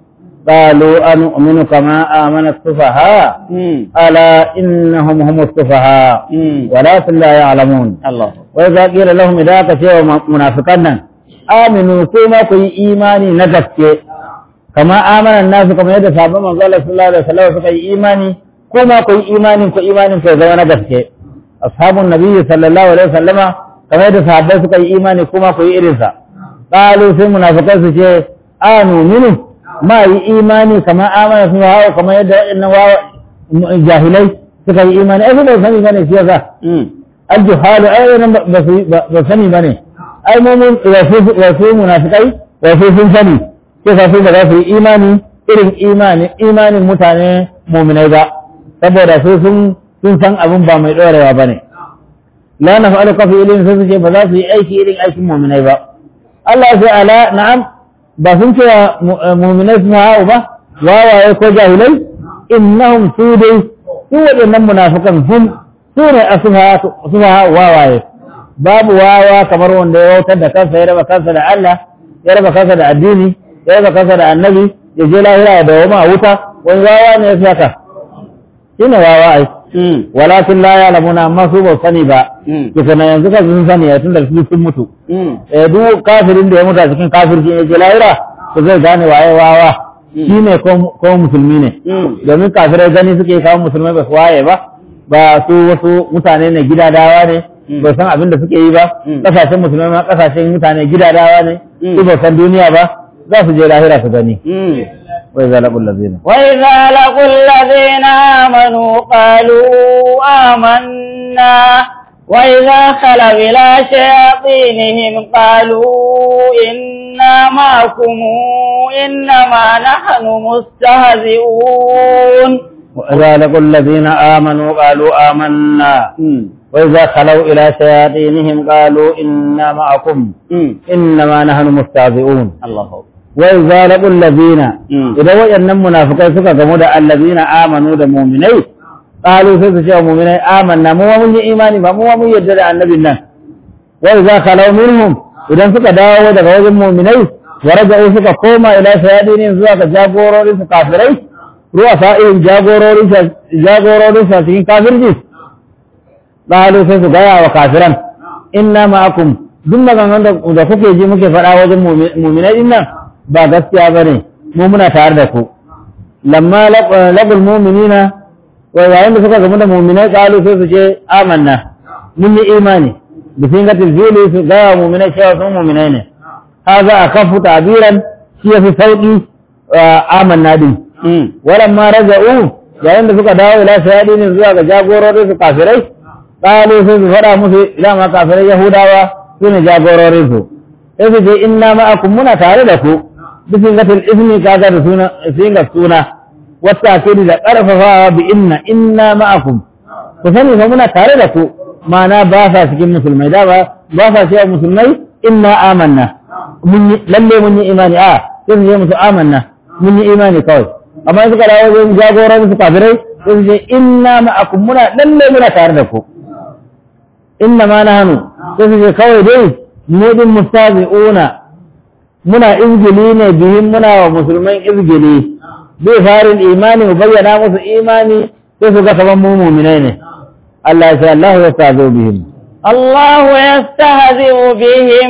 قالوا أنؤمن كما آمن السفهاء ألا إنهم هم السفهاء ولكن لا يعلمون Allah وإذا قيل لهم إذا كشوا منافقنا آمنوا كما كي إيماني نجسك كما آمن الناس كما يدى صحابة من قال صلى الله عليه وسلم كي إيماني كما كي إيماني كي إيماني كي زمان نجسك أصحاب النبي صلى الله عليه وسلم كما يدى صحابة كي إيماني كما كي إرسا قالوا في منافقين سيئ آمنوا منه ما إيماني كما آمن سبحانه كما يدى إنه جاهلي suka yi imani ai bai sani bane shi yasa aljuhalu ai nan ba sani bane ai mu mun wasu wasu munafikai wasu sun sani sai sa su ba za su yi imani irin imani imanin mutane mu'minai ba saboda su sun sun san abin ba mai dorewa bane la naf'alu ka fi ilmin sai su ce ba za su yi aiki irin aikin mu'minai ba Allah ya ce ala na'am ba sun ce mu'minai sun ha'u ba wawaye ko jahilai innahum su dai su waɗannan munafikan hum su ne a suha wawaye babu wawa kamar wanda ya wautar da kansa ya raba kansa da Allah ya raba kansa da addini ya raba kansa da annabi ya je lahira da wama wuta wani wawa ne ya fi haka shi ne wawa ai walakin la ya lamuna amma su ba sani ba kisa na yanzu kan sun sani ya tun da su sun mutu eh duk kafirin da ya mutu a cikin kafirci ya je lahira to zai gane waye wawa shi ne ko musulmi ne domin kafirai gani suke kawo musulmai ba su waye ba ba su wasu mutane ne gidadawa ne ba san abin da suke yi ba kasashen musulmai ma kasashen mutane gidadawa ne su ba san duniya ba za su je lahira su gani wai za laƙun lazina وإذا لقوا الذين آمنوا قالوا آمنا وإذا خلوا إلى شياطينهم قالوا إنا معكم إنما نحن مستهزئون وإذا لقوا الذين آمنوا قالوا آمنا وإذا خلوا إلى شياطينهم قالوا إنا معكم إنما نحن مستهزئون الله وإذا لقوا الذين إذا وجدنا منافقين سكا كمود الذين آمنوا دا مؤمنين قالوا سكا شيء مؤمنين آمنا مو من إيماني مو من يدد عن النبي الله وإذا خلوا منهم إذا سكا داوا دا وجد مؤمنين ورجعوا سكا كوما إلى شياطينهم سكا جابورو لسكا كافرين ru'asa'ihim jagororinsa jagororinsa cikin kafirci qalu sai su gaya wa kafiran inna ma'akum duk maganganun da kuke ji muke faɗa wajen mu'minai din nan ba gaskiya bane mu muna tare da ku lamma laqul mu'minina wa yayin da suka gamu da mu'minai qalu sai su ce amanna mun yi imani bi singatil fili su gaya wa mu'minai cewa sun mu'minai ne haza akafu ta'biran shi yafi sauki amanna din walamma raja'u yayin da suka dawo ila sayadinin zuwa ga jagororin su kafirai qalu sai su fada musu ila ma kafirai yahudawa su ne jagororin su sai su ce inna ma'akum muna tare da ku bisin gatil ismi kaga da suna singa suna wata akidi da karfafawa bi inna inna ma'akum ku sani fa muna tare da ku ma'ana ba sa cikin musulmai da ba ba sa cewa musulmai inna amanna mun yi lalle mun yi imani a sai su ce musu amanna mun yi imani kawai amma suka dawo zai jagoran su kafirai sai su ce inna ma'akum muna lalle muna tare da ku inna ma nahnu sai su ce kawai dai mu din mustazi'una muna izgili ne bihin muna wa musulman izgili bai farin imani mu bayyana musu imani sai su ga kaman mu mu'minai ne Allah ya ce Allah ya stazo bihim الله يستهزئ بهم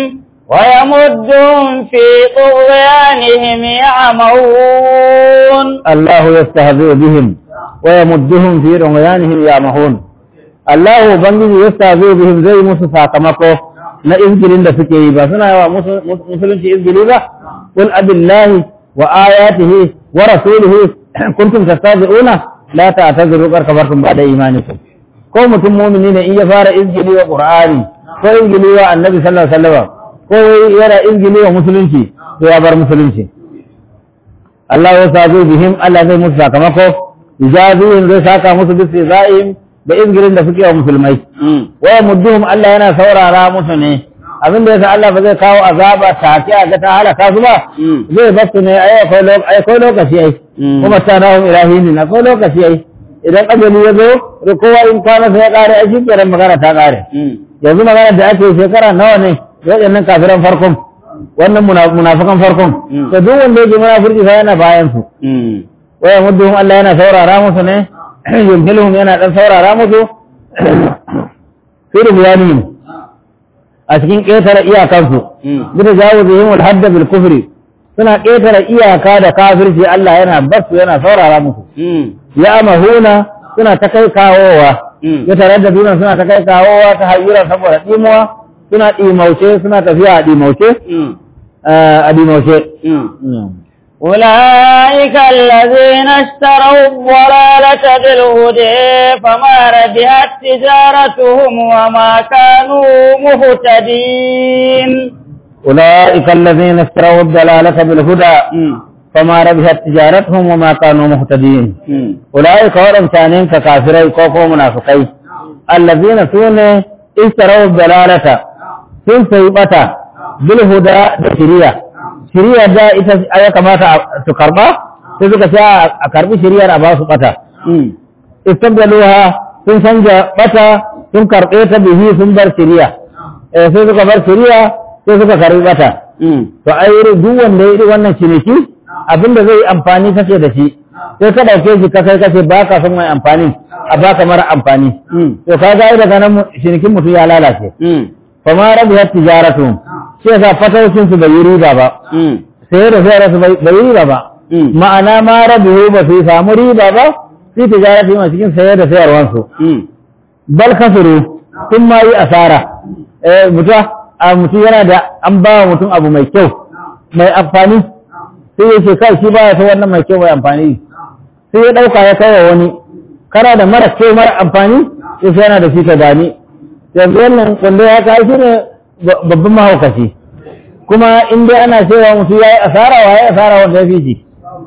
ويمدهم في طغيانهم يعمهون الله يستهزئ بهم ويمدهم في رغيانهم يعمهون الله ubangiji yastahzi'u bihim zai musu sakamako na izgilin da suke yi ba suna yawa musulunci izgili ba qul abillahi wa ayatihi wa rasulihi kuntum tastahzi'una la ta'tazuru qad kafartum ba'da imanikum ko mutum mu'mini ne in ya fara izgili wa qur'ani ko izgili wa annabi sallallahu alaihi wasallam ko yana izgili wa musulunci to ya bar musulunci Allah ya sazo bihim Allah zai musu sakamako ijazihim zai saka musu bisi za'im da izgirin da suke wa musulmai wa mudduhum Allah yana saurara musu ne abin da yasa Allah ba zai kawo azaba take a ga ta halaka su ba zai basu ne ai akwai lokaci ai kuma ta nahu ilahin na akwai lokaci ai idan ajali ya zo kowa in kwana sai ya kare ai shi kenan magana ta kare yanzu magana da ake shekara nawa ne waɗannan kafiran farkon wannan muna- munafikan farkon Mm. to duk wanda yake munafurci sai yana bayan su mm, waya mudduhum Allah yana saurara musu ne yumhiluhum yana dan saurara musu fi rubiyanihim a cikin ƙetare iyakansu mm, bisa jawo bihim al-hadda bil kufri suna ƙetare iyaka da kafirci Allah yana basu yana saurara musu mm, ya mahuna suna ta kai kawowa Mm. ya tare da duna suna ta kai kawowa ta hayyura saboda ɗimuwa suna ɗimauce suna tafiya a ɗimauce mm, a ɗimauce mm. أولئك الذين اشتروا الضلالة بالهدى فما ربحت تجارتهم وما كانوا مهتدين أولئك الذين اشتروا الضلالة بالهدى مم. فما ربحت تجارتهم وما كانوا مهتدين مم. أولئك ولم كانين ككافرين كوكو منافقين الذين سون اشتروا الضلالة sun sayi bata bil huda da shiriya shiriya da ita ya kamata su karba sai suka sha a karbi shiriyar a ba su bata مم. istabdaluha sun canja bata sun karbe ta bihi sun bar shiriya eh sai suka bar shiriya sai suka karbi bata مم. to ai duk wanda ya yi wannan ciniki abinda zai yi amfani kake da shi sai ka dauke shi ka kai kace ba ka son mai amfani a baka mara amfani مم. to ka ga daga nan mu- cinikin mutum ya lalace مم. fa ma rabiyat tijaratu sai yasa fatawcin su bai yi riba ba مم. sai da sai su bai bai yi riba ba مم. ma'ana ma rabihu ba su samu riba ba fi tijaratu ma cikin sayar da sayarwan su مم. bal kasuru sun ma yi asara eh mutum a mutum yana da an ba wa mutum abu mai kyau mai amfani sai ya ce kai shi ba ya ta wannan mai kyau mai amfani sai ya ɗauka ya kai wa wani kana da mara kyau mara amfani ya sai yana da shi ka gani yanzu wannan wanda ya kai shi ne ba- babban mahaukaci kuma in dai ana cewa mutum ya yi asara wa ya yi asara wanda ya fi shi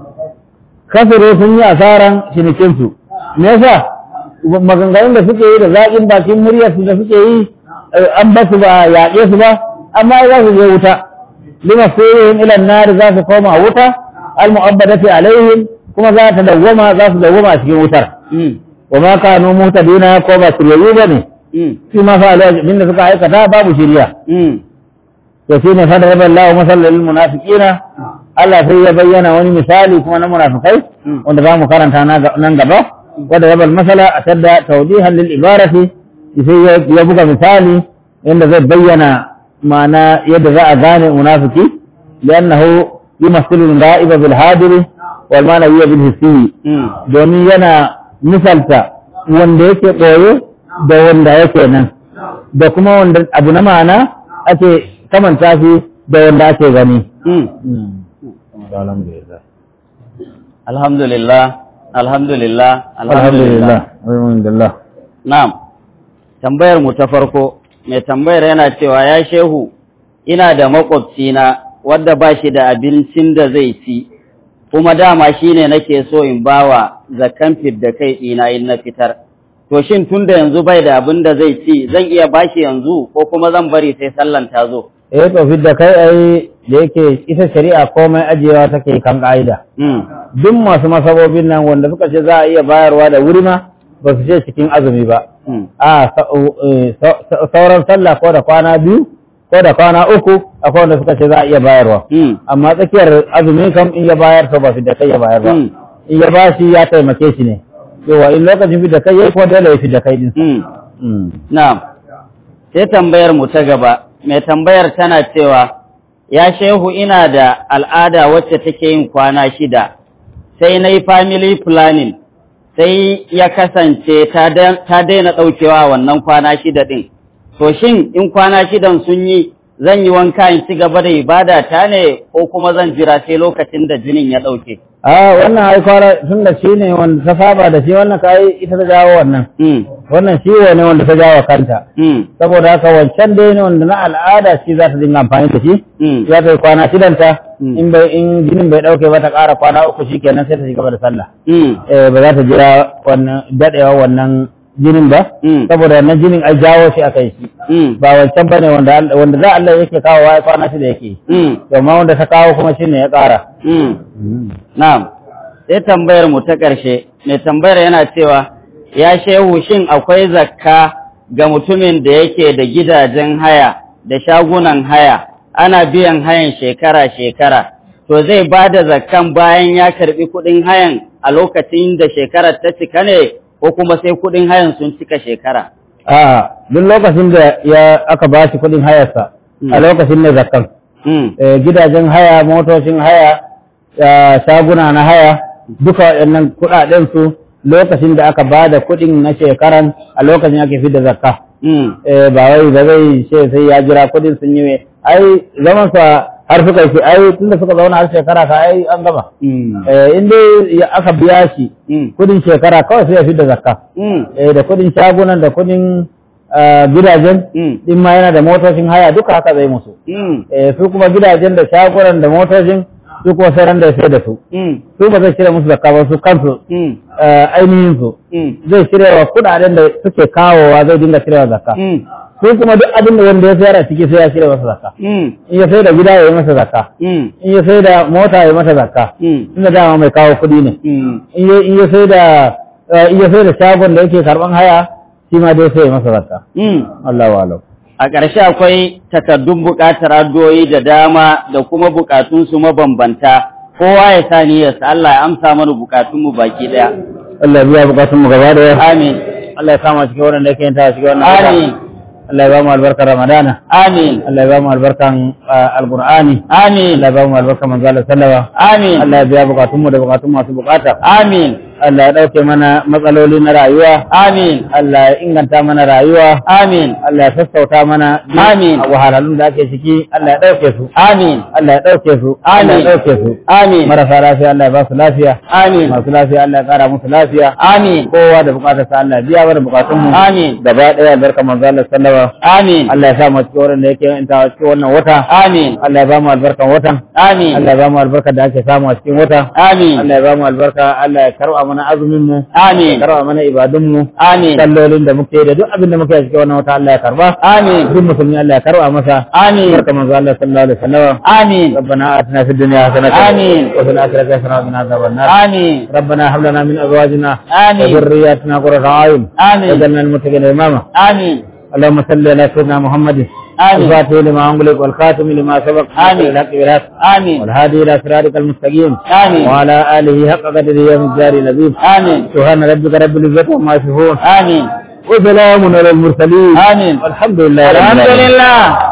kafiro sun yi asaran cinikinsu me yasa maganganun da suke yi da zaƙin bakin muryarsu da suke yi eh, an ba su ba a yaƙe su ba amma za su je wuta lima sirrin ilan nari za su koma wuta al-mu'abbadati alaihim kuma za ta dawwama za su dawwama a cikin wutar مم. wa ma kanu muhtadina ko ba shiryayyu bane مم. shi ma fa alwajin da suka aikata babu shiriya مم. to shine fa da Allah masallal munafiqina Allah sai ya bayyana wani misali kuma na munafikai Mm. wanda za mu karanta na ga- nan gaba wanda ya bal masala a tadda tawdihan lil ibarati sai ya- ya buga misali yadda zai bayyana ma'ana yadda za a gane munafiki li'annahu yumassilu al-ga'iba bil hadiri wal ma'nawiyya bil hissi مم. domin yana misalta wanda yake ɓoye da wanda yake nan da kuma wanda abu na ma'ana ake kamanta shi da wanda ake gani. مم. alhamdulillah alhamdulillah Alhamdulillah. Alhamdulillah. na'am tambayar mu ta farko mai tambayar yana cewa ya shehu ina da makwabcina wadda ba shi da abincin da zai ci kuma dama shine nake so in bawa zakan da kai ɗina in na fitar to shin tunda yanzu bai da abin da zai ci zan iya bashi yanzu ko kuma zan bari sai sallan ta zo Eh to fidda kai ai da yake ita shari'a komai ajiyewa take kan ka'ida. mm. Duk masu masabobin nan wanda suka ce za a iya bayarwa da wuri ma ba su ce cikin azumi ba. Mm. a sa- eh, sa- sa- sauran sallah ko da kwana biyu ko da kwana uku akwai wanda suka ce za a iya bayarwa Mm. amma tsakiyar azumi kam in ya bayar to ba fi da kai ya bayar ba Mm. in ya ba shi ya taimake shi ne yawa in lokacin fi da kai ya ko dole ya fi da kai din Mm. Mm. Na'am, sai tambayar mu ta gaba, mai tambayar tana cewa, Ya shehu ina da al'ada wacce take yin kwana shida, sai na yi family planning, sai ya kasance ta da- ta daina ɗaukewa wannan kwana shida ɗin. To shin in kwana shidan sun yi, zan yi wanka in ci gaba da ibada ta ne ko kuma zan jira sai lokacin da jinin ya ɗauke? a wannan ai kwara tun da shi ne wanda ta saba da shi wannan kai ita ta jawo wannan Mm, wannan ciwo ne wanda ta jawo kanta mm, saboda haka wancan dai ne wanda na al'ada shi za ta dinga amfani da shi mm, za ta yi kwana shidanta Mm. in bai in jinin bai dauke ba ta ƙara kwana uku shikenan sai ta shiga da sallah mm, eh ba za ta jira wannan dadewa wannan jinin ba Mm. saboda wannan jinin ai jawo shi akai shi mm, ba wancan bane wanda Allah- wanda za Allah yake kawo wa kwana shida yake mm, to amma wanda ta kawo kuma shine ya ƙara mm. Na'am, sai tambayar mu ta ƙarshe, mai tambayar yana cewa, ya shehu shin akwai zakka ga mutumin da yake da gidajen haya da shagunan haya ana biyan hayan shekara-shekara, to zai ba da zakkan bayan ya karɓi kuɗin hayan a lokacin da shekarar ta cika ne ko kuma sai kuɗin hayan sun cika shekara. a duk lokacin da ya aka ba shi kuɗin hayarsa Mm. a lokacin ne zakkan Mm, Eh, gidajen haya motocin haya eh, shaguna na haya duka waɗannan kuɗaɗen su lokacin da aka ba da kuɗin na shekaran a lokacin ake fi da zakka mm, Eh, ba wai ba zai ce sai ya jira kuɗin sun yi mai ai zaman sa har suka ce ai tunda suka zauna har shekara ka ai an gama mm, Eh, in dai ya- aka biya shi mm, kuɗin shekara kawai sai ya fi da zakka mm, eh, da kudin shagunan da kudin ah, gidajen mm, din ma yana da motocin haya duka haka zai musu mm, eh, su kuma gidajen da shagunan da motocin su kuma sai ran da ya sai da su mm, su ba zai cire musu zakka ba su kansu mm, ah, ainihin su mm, zai cire wa kudaden da suke kawowa zai dinga cirewa zakka mm, su kuma duk abin da wanda ya sayar a ciki sai ya cire masa zakka mm, in ya sai da gida ya yi masa zakka mm, in ya sai da mota ya yi masa zakka mm, inda dama mai kawo kudi ne mm. in ya in ya sai da eh, in ya sai da shagon da yake karban haya shi ma dai sai ya masa zakka Mm. Allah wa alam A ƙarshe akwai takardun buƙatar addu'o'i da dama da kuma buƙatunsu mabambanta, kowa ya sa niyyarsa Allah ya amsa mana buƙatunmu baki ɗaya. Allah ya biya bukatun mu gaba da Amin, Allah ya kama cikin wannan da yake yin ta cikin wannan wata. amin, Allah ya ba mu albarkar Ramadana amin, Allah ya ba mu albarkan ah, Alqur'ani amin, Allah ya ba mu albarkan manzo Allah sallallahu amin, Allah ya biya bukatun mu da bukatun masu bukata amin, Allah ya dauke mana matsaloli na rayuwa amin, Allah ya inganta mana rayuwa amin, Allah ya sassauta mana Amin. a wahalhalun da ake ciki Allah ya dauke su amin, Allah ya dauke su Allah Amin. ya dauke su amin, marasa lafiya Allah ya ba su lafiya amin, masu lafiya Allah ya kara musu lafiya amin, kowa da bukatar sa Allah ya biya mana bukatun mu Amin. gaba daya albarka manzo Allah sallallahu amin, Allah ya sa mu cikin wannan da yake yin ta cikin wannan wata amin, Allah ya ba mu albarkan watan amin, Allah ya ba mu albarka da ake samu a cikin wata amin, Allah ya ba mu albarka Allah ya karba mana azumin mu amin, ya karba mana ibadun mu amin, sallolin da muke da duk abin da muke a cikin wannan wata Allah ya karba amin, duk musulmi Allah ya karba masa amin, barka manzo Allah sallallahu alaihi wasallam amin, ربنا آتنا في الدنيا حسنة آمين. وفي الآخرة حسنة وقنا عذاب النار amin, ربنا هب لنا من أزواجنا آمين. وذرياتنا قرة أعين آمين. واجعلنا المتقين إماما amin, اللهم صل على سيدنا محمد آمين. الفاتح لما أغلق والخاتم لما سبق آمين. الحق بالحق amin, والهادي إلى صراطك المستقيم آمين. وعلى آله حق قدره ومقداره العظيم amin, سبحان ربك رب العزة عما يصفون amin, وسلام على المرسلين amin. والحمد لله رب العالمين Alhamdulillah.